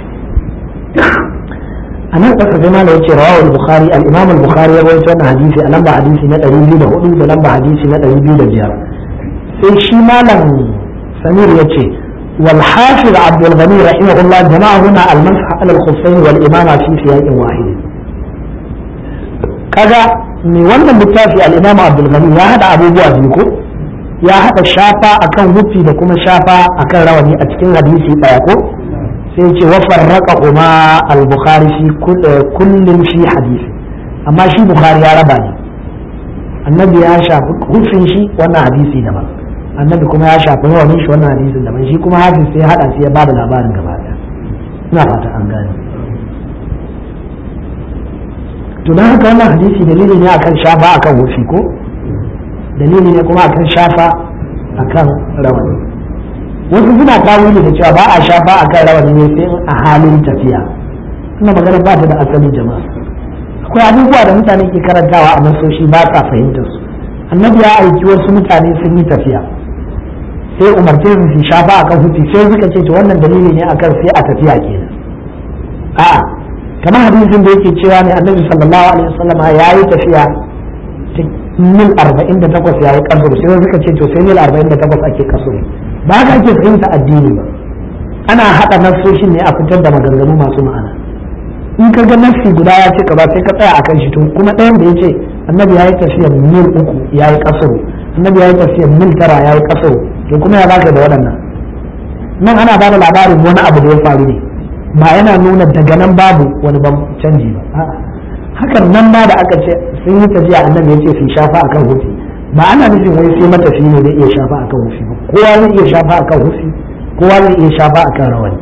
anan kasa sai mala yace rawahu al-Bukhari al-Imam al-Bukhari ya rawaito wannan hadisi a lamba hadisi na 204 da lamba hadisi na 205 sai shi malam Samir yace والحافظ عبد الغني رحمه الله جمع هنا المسح على الخفين والإمامة في سياق واحد kaga mai wannan littafi al-Imam Abdul Ghani ya hada abubuwa biyu ko ya hada shafa akan hufi da kuma shafa akan rawani a cikin hadisi daya ko sai ce wa farraqa huma al-Bukhari fi kullin fi hadisi amma shi Bukhari ya raba ne annabi ya shafi hufin shi wannan hadisi daban annabi kuma ya shafi rawanin shi wannan hadisin daban shi kuma hafiz sai ya hada sai ya bada labarin gaba daya ina fata an gane to don haka wannan hadisi dalili ne akan shafa akan wufi ko dalili ne kuma akan shafa akan rawani wasu suna tawili da cewa ba a shafa akan rawani ne sai a halin tafiya ina magana ba ta da asali jama'a akwai abubuwa da mutane ke karantawa a nasoshi ba sa fahimtar su annabi ya aiki wasu mutane sun yi tafiya sai umarce su su shafa akan hufi sai suka ce to wannan dalili ne akan sai a tafiya kenan a'a kamar hadisin da yake cewa ne annabi sallallahu alaihi wasallam ya yi tafiya mil 48 ya yi kasur sai suka ce to sai mil 48 ake kasur ba haka ake fahimta addini ba ana haɗa nassoshin ne a fitar da maganganu masu ma'ana in ka ga nassi guda ya ce ka ba sai ka tsaya akan shi to kuma ɗayan da ya ce annabi ya yi tafiya mil uku ya yi kasur annabi ya yi tafiya mil tara ya yi kasur to kuma ya baka da waɗannan nan ana ba da labarin wani abu da ya faru ne ba yana nuna daga nan babu wani ban canji ba hakan nan ma da aka ce sun yi tafiya annabi ya ce su shafa akan hufi ba ana nufin wai sai matafi ne zai iya shafa akan hufi ba kowa zai iya shafa akan hufi kowa zai iya shafa akan rawani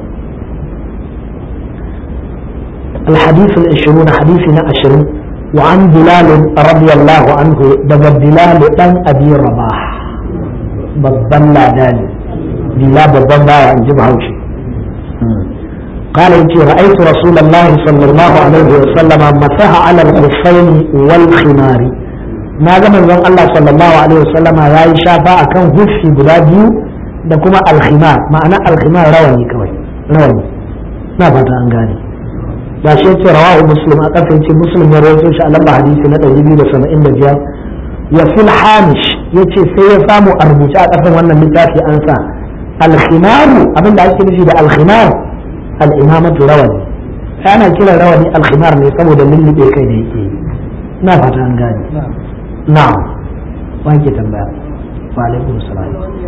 الحديث العشرون حديثنا عشرين وعن بلال رضي الله عنه دب بلال بن أبي رباح babban ladani bila babban bawa in ji bahaushe قال يتي رأيت رسول الله صلى الله عليه وسلم مسح على الخفين والخمار ما زمن زن الله صلى الله عليه وسلم يا شافا أكن هفي بلاديو da kuma alkhimar ma'ana alkhimar rawani kawai rawani na fata an gane ba shi yace rawahu muslim a kafa yace muslim ya rawaito shi a lamba hadisi na 275 wa fil hamish yace sai ya samu a rubuce a kafin wannan littafi an sa alkhimaru abinda ake nufi da alkhimar al'imamatu rawani ana kiran rawani alkhimar ne saboda lullube kai da yake na fata an gane na wanke tambaya wa alaikum salam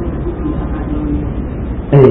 eh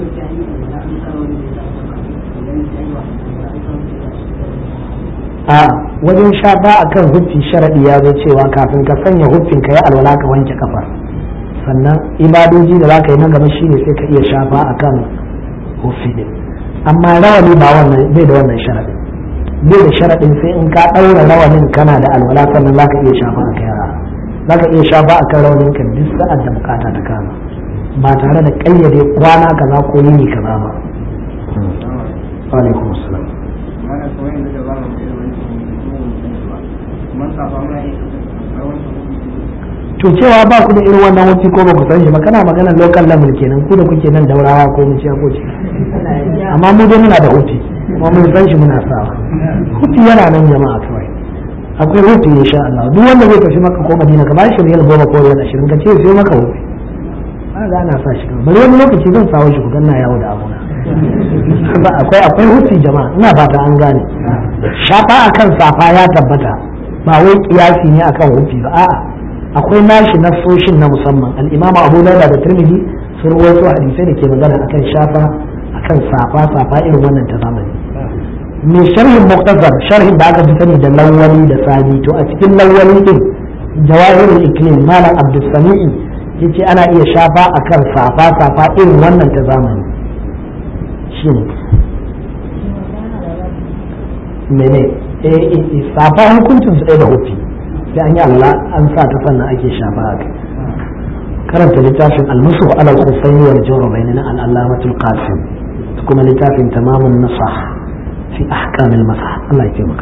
a wajen shafa akan huffi sharadi ya zo cewa kafin ka sanya huffin ka yi alwala ka wanke kafar sannan ibadoji da za ka yi na gaba shine sai ka iya shafa akan huffi din amma rawani ba wannan bai da wannan sharadin bai da sharadin sai in ka ɗaura rawanin kana da alwala sannan za ka iya shafa a kai za ka iya shafa a kan rawanin ka duk sa'ad da bukata ta kama ba tare da ƙayyade kwana kaza ko yini kaza ba alaikum salam to cewa ba ku da irin wannan wuce ko ba ku san shi ba kana magana local level kenan ku da kuke nan daurawa ko mu ce ko ce amma mu dai muna da hutu kuma mun san shi muna sawa hutu yana nan jama'a kawai akwai hutu insha Allah duk wanda zai tafi maka ko Madina ka bashi riyal goma ko riyal ashirin ka ce sai maka hutu ba ga ana sa shi bari wani lokaci zan sawo shi ku ganna yawo da abuna ba akwai akwai hutu jama'a ina fata an gane shafa akan safa ya tabbata ba wai kiyasi ne akan hutu ba a'a akwai nashi nasoshin na musamman al-imamu Abu Dawud da Tirmidhi sun rawaito hadisai da ke magana akan shafa akan safa safa irin wannan ta zamani mai sharhin muqtazar sharhin da aka fi sani da lawali da sani to a cikin lawali din jawahirul iklim malam abdul sami'i yace ana iya shafa akan safa safa irin wannan ta zamani shine mene eh safa hukuncin su ɗaya da hufi sai an yi Allah an sa ta sannan ake shafa a kai karanta littafin almasu alal khuffaini wal jawrabaini na al-allamatul qasim kuma littafin tamamun nasah fi ahkamil masah Allah ya taimaka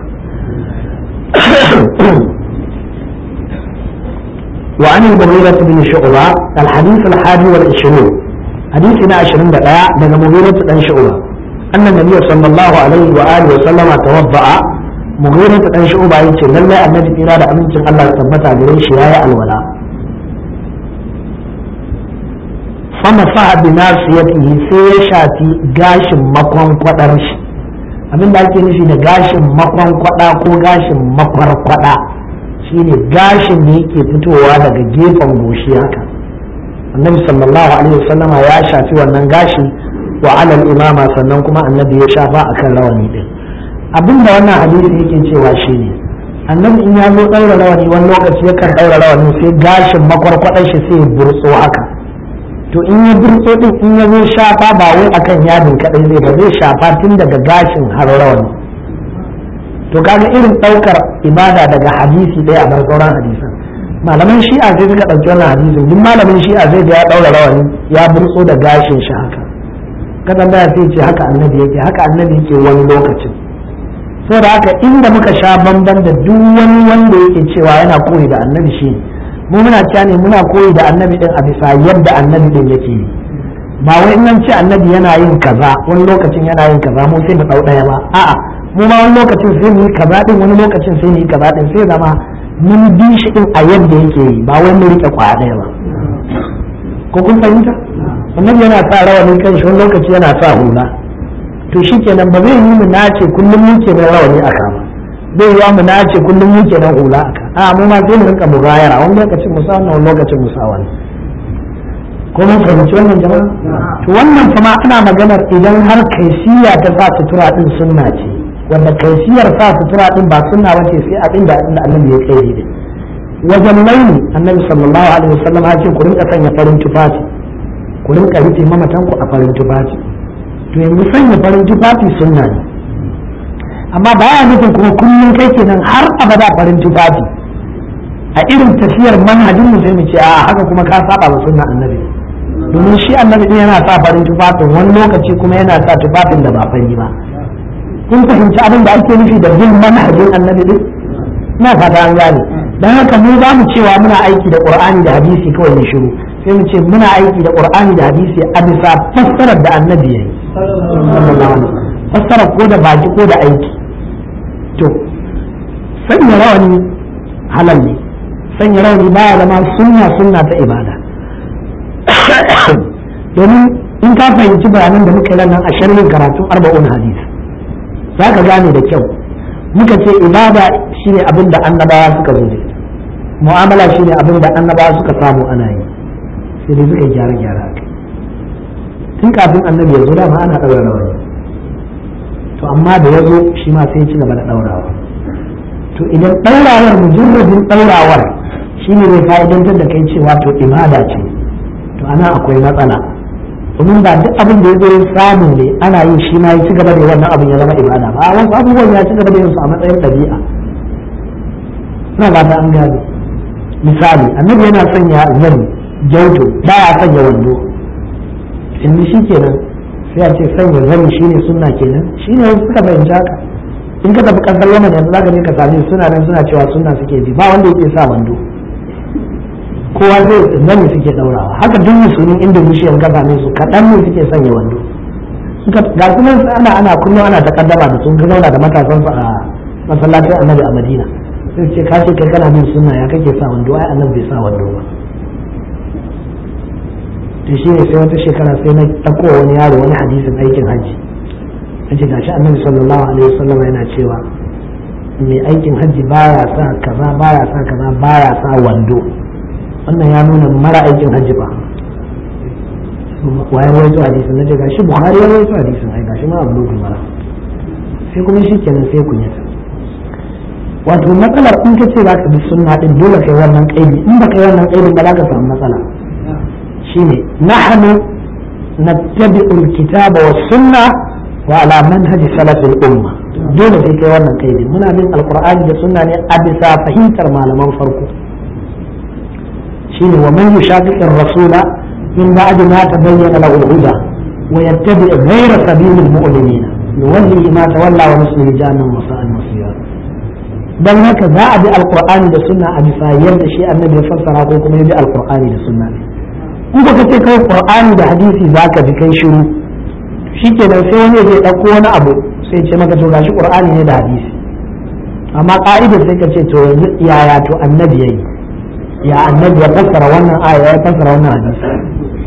وعن المغيرة بن شعبة الحديث الحادي والعشرون حديثنا عشرين دقاء من مغيرة بن شعبة أن النبي صلى الله عليه وآله وسلم توضأ مغيرة بن شعبة يقول لله النبي إرادة أمنت الله تبتع بريش يا الولاء fama fa'a bi nasiyatihi sai ya shafi gashin makwankwadar shi abin da ake nufi da gashin makwankwada ko gashin makwarkwada shine gashin da yake fitowa daga gefen goshi haka annabi sallallahu alaihi wasallama ya shafi wannan gashi wa alal imama sannan kuma annabi ya shafa akan rawani din abin da wannan hadisi yake cewa shine annabi in ya zo ɗaura rawani wani lokaci yakan ɗaura rawani sai gashin makwarkwadar shi sai ya burtso haka to in ya burtso din in ya zo shafa ba wai akan yadin kadai zai ba zai shafa tun daga gashin har rawani to kaga irin ɗaukar ibada daga hadisi ɗaya a bar sauran hadisan malaman shi'a sai suka ɗauki wannan hadisin duk malamin shi'a zai ga ya ɗaura rawani ya burtso da gashin shi haka kadan da sai ce haka annabi yake haka annabi yake wani lokacin saboda haka inda muka sha bamban da duk wani wanda yake cewa yana koyi da annabi shi mu muna cewa ne muna koyi da annabi din a bisa yadda annabi din yake yi ba wai in ce annabi yana yin kaza wani lokacin yana yin kaza mu sai mu dau daya ba a'a mu ma wani lokacin sai mu yi kaza din wani lokacin sai mu yi kaza din sai zama mun bi shi din a yadda yake yi ba wai mu rike kwaya daya ba ko kun fahimta annabi yana sa rawani kan shi wani lokaci yana sa hula to shi kenan ba zai yi mu nace kullum mu kenan rawani a kama zai yi mu nace kullum mu kenan hula a ka a mu ma sai mu rinka mugayara wani lokacin mu sa wannan wani lokacin mu sa wani ko mun fahimci wannan jama'a to wannan kuma ana maganar idan har kaisiya ta sa sutura din sunna ce wanda kaisiyar sa sutura din ba sunna ba ce sai abin da annabi ya kai da wajen launi annabi sallallahu alaihi wasallam ya ce ku rinka sanya farin tufafi ku rinka rufe mamatanku a farin tufafi to yanzu sanya farin tufafi sunna ne amma baya nufin kuma kullum kai kenan har abada farin tufafi a irin tafiyar manhajin mu sai mu ce a haka kuma ka saba wa sunna annabi domin shi annabi din yana sa farin tufafin wani lokaci kuma yana sa tufafin da ba fari ba kun fahimci abin da ake nufi da bin manhajin annabi din ina fata an gane dan haka mu za mu cewa muna aiki da qur'ani da hadisi kawai ne shiru sai mu ce muna aiki da qur'ani da hadisi a bisa fassarar da annabi yayi fassara ko da baki ko da aiki to sanya rawani halal ne sanya rawani baya zama sunna sunna ta ibada domin in ka fahimci bayanan da muka yi nan a sharhin karatun arba'un hadis za ka gane da kyau muka ce ibada shine abin da annabawa suka zo da mu'amala shine abin da annabawa suka samu ana yi sai dai suka gyara gyara tun kafin annabi ya zo dama ana ɗaura rawani to amma da ya zo shi ma sai ya ci gaba da ɗaurawa to idan ɗaurawar mujarrabin ɗaurawar shi ne zai fa'idantar da kai cewa to ibada ce to ana akwai matsala domin ba duk abin da ya zo samu ne ana yin shi ma ya ci gaba da wannan abin ya zama ibada ba wasu abubuwan ya ci gaba da yin su a matsayin ɗabi'a suna ba ta an gane misali annabi yana sanya zani jauto ba ya sanya wando in shi kenan sai a ce sanya zani shine sunna kenan shine wasu suka fahimci haka in ka tafi kasar yaman yanzu zaka je ka same suna nan suna cewa sunna suke bi ba wanda yake sa wando kowa zai zani suke daurawa haka duk musulmin indonesia ka same su kaɗan ne suke sanya wando ga kuma ana ana kullum ana takaddama da sun zauna da matasan su a masallacin annabi a madina sai ce ka ce kai kana bin sunna ya kake sa wando ai annabi bai sa wando ba to shi ne sai wata shekara sai na ɗauko wani yaro wani hadisin aikin hajji na ce gashi annabi sallallahu alaihi wasallam yana cewa mai aikin hajji baya sa kaza baya sa kaza baya sa wando wannan ya nuna mara aikin hajji ba wayan rawaito hadisin na ce gashi buhari ya rawaito hadisin ai gashi ma abu mara sai kuma shi kenan sai kunyata wato matsalar in ka ce za ka bi sunna din dole kai wannan kaidi in ba kai wannan kaidin ba za ka samu matsala shine nahnu nattabi'ul kitaba was sunna wa ala manhaji salafil umma dole sai kai wannan kaidi muna bin alqur'ani da sunna ne a bisa fahimtar malaman farko shine wa man yushaqiqir rasula min ba'd ma tabayyana lahu al-huda wa yattabi' ghayra sabilil mu'minin yuwallihi ma tawalla wa nuslihi jahannam wa sa'at masira dan haka za a bi alqur'ani da sunna a bisa yadda shi annabi ya fassara ko kuma ya bi alqur'ani da sunna ne in ka ce kai qur'ani da hadisi zaka bi kai shiru shikenan sai wani zai dauko wani abu sai ce maka to gashi qur'ani ne da hadisi amma ka'idar sai ka ce to yanzu yaya to annabi yayi ya annabi ya fassara wannan aya ya fassara wannan hadisi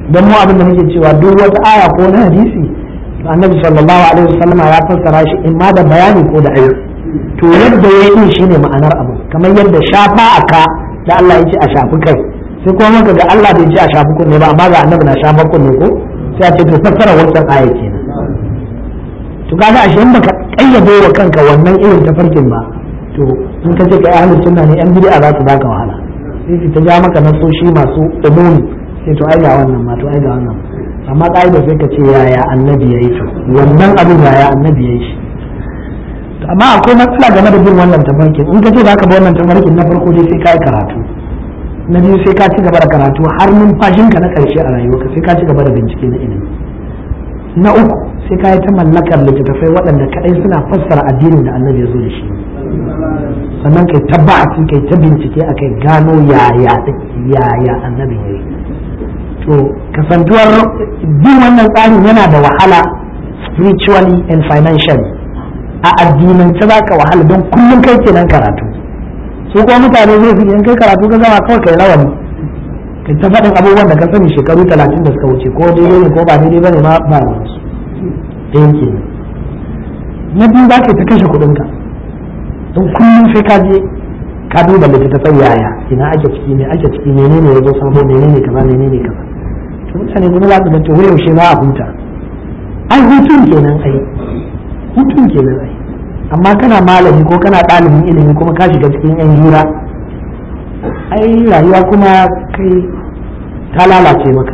don mu abin da muke cewa duk wata aya ko na hadisi to annabi sallallahu alaihi wasallama ya fassara shi in ma da bayani ko da ayyuka to yadda ya yi shine ma'anar abu kamar yadda shafa a ka da Allah ya ce a shafi kai sai kuma muka ga Allah bai ce a shafi kunne ba amma ga annabi na shafa kunne ko sai a ce to fassara wancan aya kenan to kaga ashe in baka kayyade wa kanka wannan irin tafarkin ba to in ka ce kai ahlus sunna ne yan bid'a za su baka wahala sai su ta ja maka nasoshi masu umumi sai to ai ga wannan ma to ai ga wannan amma ka'ida sai ka ce yaya annabi yayi to wannan abin yaya annabi yayi shi amma akwai matsala game da bin wannan tafarkin in ka ce za ka bi wannan tafarkin na farko dai sai ka yi karatu na biyu sai ka ci gaba da karatu har numfashinka na ƙarshe a rayuwarka sai ka ci gaba da bincike na ilimi na uku sai ka yi ta mallakar littattafai waɗanda kaɗai suna fassara addinin da annabi ya zo da shi sannan kai ta ba'asi kai ta bincike a kai gano yaya yaya annabi ya yi to kasantuwar bin wannan tsarin yana da wahala spiritually and financially a addinance za ka wahala don kullum kai kenan karatu su kuma mutane zai fi in kai karatu ka gama kawai kai rawani kai ta faɗin abubuwan da ka sani shekaru talatin da suka wuce ko daidai ne ko ba daidai ba ne ma ba ruwansu ɗayan kenan na biyu za ka ta kashe kuɗinka don kullum sai ka je ka duba littattafai yaya ina ake ciki ne ake ciki menene ya zo sabo menene kaza menene kaza to mutane kuma za su ga to yaushe za a huta ai hutun kenan ai hutun kenan ai amma kana malami ko kana ɗalibin ilimi kuma ka shiga cikin yan hira ai rayuwa kuma kai ta lalace maka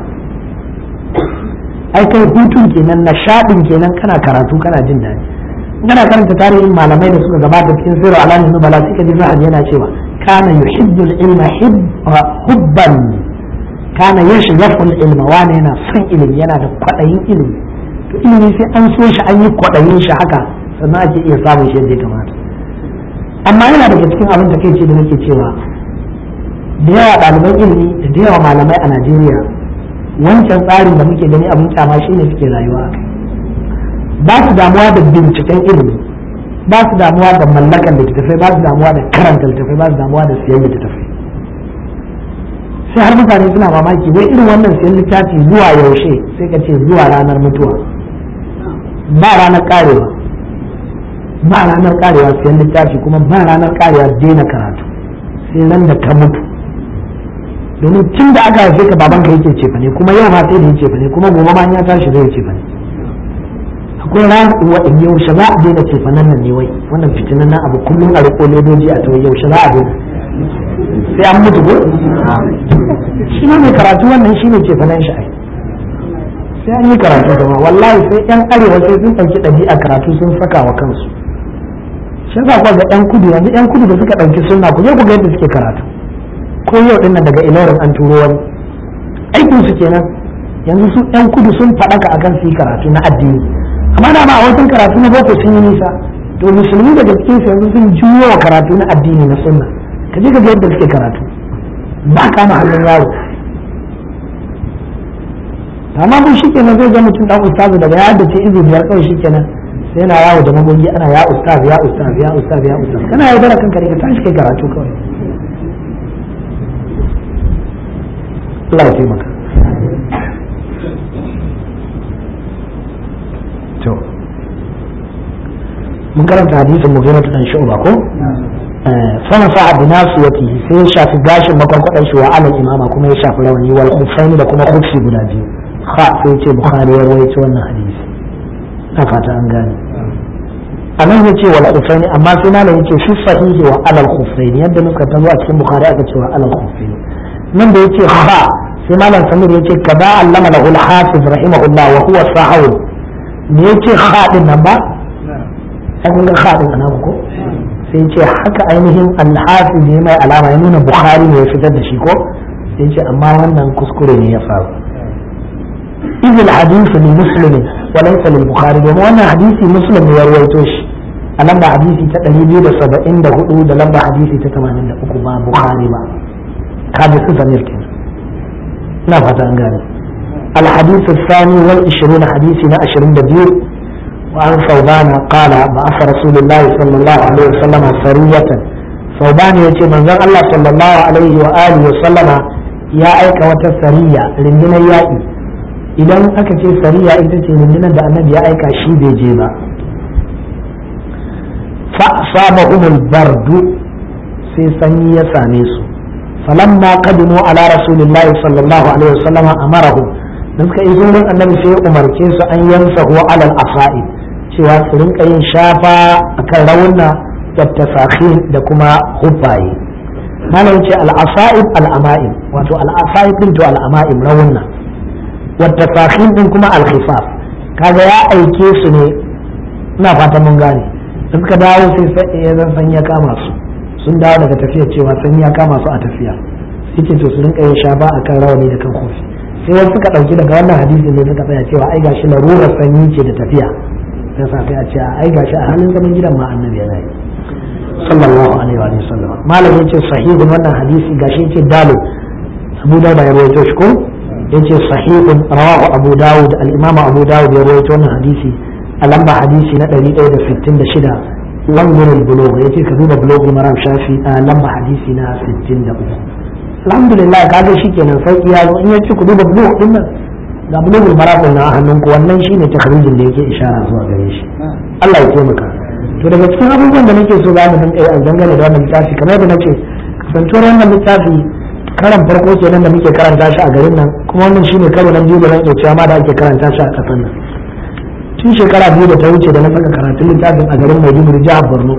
ai kai hutun kenan nishaɗin kenan kana karatu kana jin daɗi kana karanta tarihin malamai da suka gabata cikin sirri alamin nubala suka ji zahab yana cewa kana yuhibbul ilma hubban kana yashghaful ilma wani yana son ilimi yana da kwaɗayin ilimi to ilimi sai an so shi an yi kwaɗayin shi haka sannan ake iya samun shi yadda ya kamata amma yana daga cikin abin da kai ce da nake cewa da yawa ɗaliban ilimi da da yawa malamai a najeriya wancan tsarin da muke gani abin kyama shi ne suke rayuwa a kai ba su damuwa da binciken ilimi ba su damuwa da mallakan littattafai ba su damuwa da karanta littattafai ba su damuwa da siyan littattafai sai har mutane suna mamaki wai irin wannan siyan littafi zuwa yaushe sai ka ce zuwa ranar mutuwa ba ranar karewa ba ranar karewa siyan littafi kuma ba ranar karewa daina karatu sai nan da ka mutu domin tun da aka haife ka babanka yake cefa ne kuma yau ma sai da ya cefa ne kuma gobe ma ya tashi zai cefa ne akwai ran wa in yaushe za a daina cefa nan nan ne wai wannan fitinan nan abu kullum a riko ledoji a tawai yaushe za a daina sai an mutu ko shi ne mai karatu wannan shi ne cefa nan shi ai sai an yi karatu gama wallahi sai yan arewa sai sun ɗauki ɗabi'a karatu sun saka wa kansu shi yasa kuwa ga yan kudu yanzu yan kudu da suka ɗauki sunna ku je ku ga yadda suke karatu ko yau din nan daga ilorin an turo wani aikin su kenan yanzu su yan kudu sun faɗaka akan su yi karatu na addini amma da ba a wajen karatu na boko sun yi nisa to musulmi daga cikin su yanzu sun juyo wa karatu na addini na sunna ka je ka ga yadda suke karatu ba kama hannun yaro amma mun shi kenan zai ga mutum dan ustazu daga ya da ce izu biyar kawai shi kenan sai yana yawo da magogi ana ya ustaz ya ustaz ya ustaz ya ustaz kana yaudara kanka ne ka tashi kai karatu kawai Allah ya taimaka to mun karanta hadisin mughira dan shu'ba ko sana sa bi nasiyati sai ya shafi gashin makwarkwadan shi wa alal imama kuma ya shafi rawani wal khuffaini da kuma khuffi guda biyu ha sai ce bukhari ya rawaito wannan hadisi na fata an gane a nan yace wal khuffaini amma sai malam yace fi sahihi wa alal khuffaini yadda muka tazo a cikin bukhari aka ce wa alal khuffaini nan da yace ha sai malam samir yace kaza allama lahu al-hafiz rahimahullah wa huwa sahawi me yace ha din nan ba sai kun ga ha din nan ko sai yace haka ainihin al-hafiz ne mai alama ya nuna bukhari ne ya fitar da shi ko sai yace amma wannan kuskure ne ya faru إذ الحديث لمسلم وليس للبخاري domin wannan hadisi muslim ya rawaito shi a lamba hadisi ta 274 da lamba hadisi ta 83 ba bukhari ba kaji su zamir kenan ina fata an gane الحديث الثاني والعشرون حديثنا عشرين دبير وعن ثوبان قال بعث رسول الله صلى الله عليه وسلم سرية ثوبان يتي من الله صلى الله عليه وآله وسلم يا أيك وتسرية لمن يائي idan aka ce sariya ita ce rundunar da annabi ya aika shi bai je ba fa asabahumul bardu sai sanyi ya same su falamma qadimu ala rasulillahi sallallahu alaihi wasallam amarahum da suka iso wurin annabi sai ya umarce su an yansahu alal asa'i cewa su rinka yin shafa akan rawunna da tasakhin da kuma hubbaye malam ce al-asa'ib al-ama'im wato al-asa'ib din to al-ama'im rawunna wa tasakhin din kuma al-khifaf kaga ya aike su ne ina fatan mun gane da suka dawo sai ya zan san ya kama su sun dawo daga tafiya cewa san ya kama su a tafiya yake to su rinka yin shafa akan rawani da kan kofi sai wasu suka dauki daga wannan hadisi ne suka tsaya cewa ai gashi larurar sanyi ce da tafiya sai sa sai a ce ai gashi a halin zaman gidan ma annabi yana yi sallallahu alaihi wa sallam malam yace sahihun wannan hadisi gashi yace dalu Abu Dawud ya rawaito shi ko yace sahihun rawahu Abu Dawud al-Imam Abu Dawud ya rawaito wannan hadisi a lamba hadisi na 166 wannan al-bulugh yace ka duba bulugh maram shafi a lamba hadisi na 63 alhamdulillah kaga shikenan sauki ya zo in yace ku duba bulugh din nan ga bulugh maram na hannunku wannan shine takhrijin da yake ishara zuwa gare shi Allah ya taimaka to daga cikin abubuwan da nake so za mu dinga yi a dangane da wannan littafi kamar yadda nace kasantuwar wannan littafi karan farko kenan da muke karanta shi a garin nan kuma wannan shine karo na biyu da zan iya cewa ma da ake karanta shi a kasar nan tun shekara biyu da ta wuce da na saka karatun littafin a garin Maiduguri jihar Borno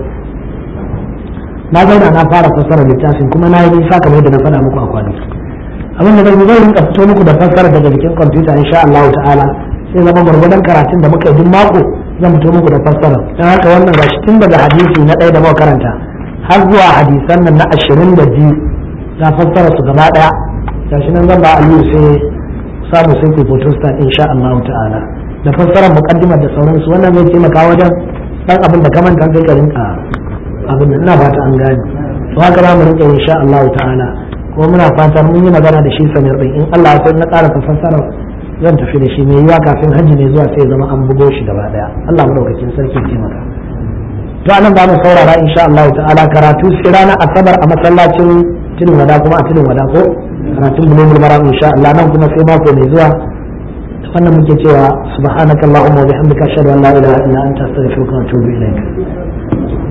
na zauna na fara fassara littafin kuma na yi nisa kamar yadda na faɗa muku a kwanaki abin da zan zai rinka fito muku da fassara daga jikin kwamfuta insha Allah ta'ala sai zama gwargwadon karatun da muka yi duk mako zan fito muku da fassara don haka wannan gashi tun daga hadisi na ɗaya da muka karanta har zuwa hadisan nan na ashirin da biyu ga fassara su gaba ɗaya gashi nan zan ba aliyu sai samu sai ku photostat insha Allah ta'ala da fassarar muqaddimar da sauransu wannan zai taimaka wajen dan abin da kamanta sai ka rinka abin da ina fata an gane to haka za mu rinka insha Allah ta'ala kuma muna fata mun yi magana da shi samir din in Allah ya so na ƙara fassara zan tafi da shi mai yiwa kafin hajji ne zuwa sai zama an bugo shi gaba daya Allah madaukakin sarki ce maka to anan ba mu saurara insha Allah ta'ala karatu sai ranar asabar a masallacin tudun wada kuma a tudun wada ko karatun bulumul maram insha Allah nan kuma sai mako mai zuwa wannan muke cewa subhanakallahumma wa bihamdika ashhadu an la ilaha illa anta astaghfiruka wa atubu ilaik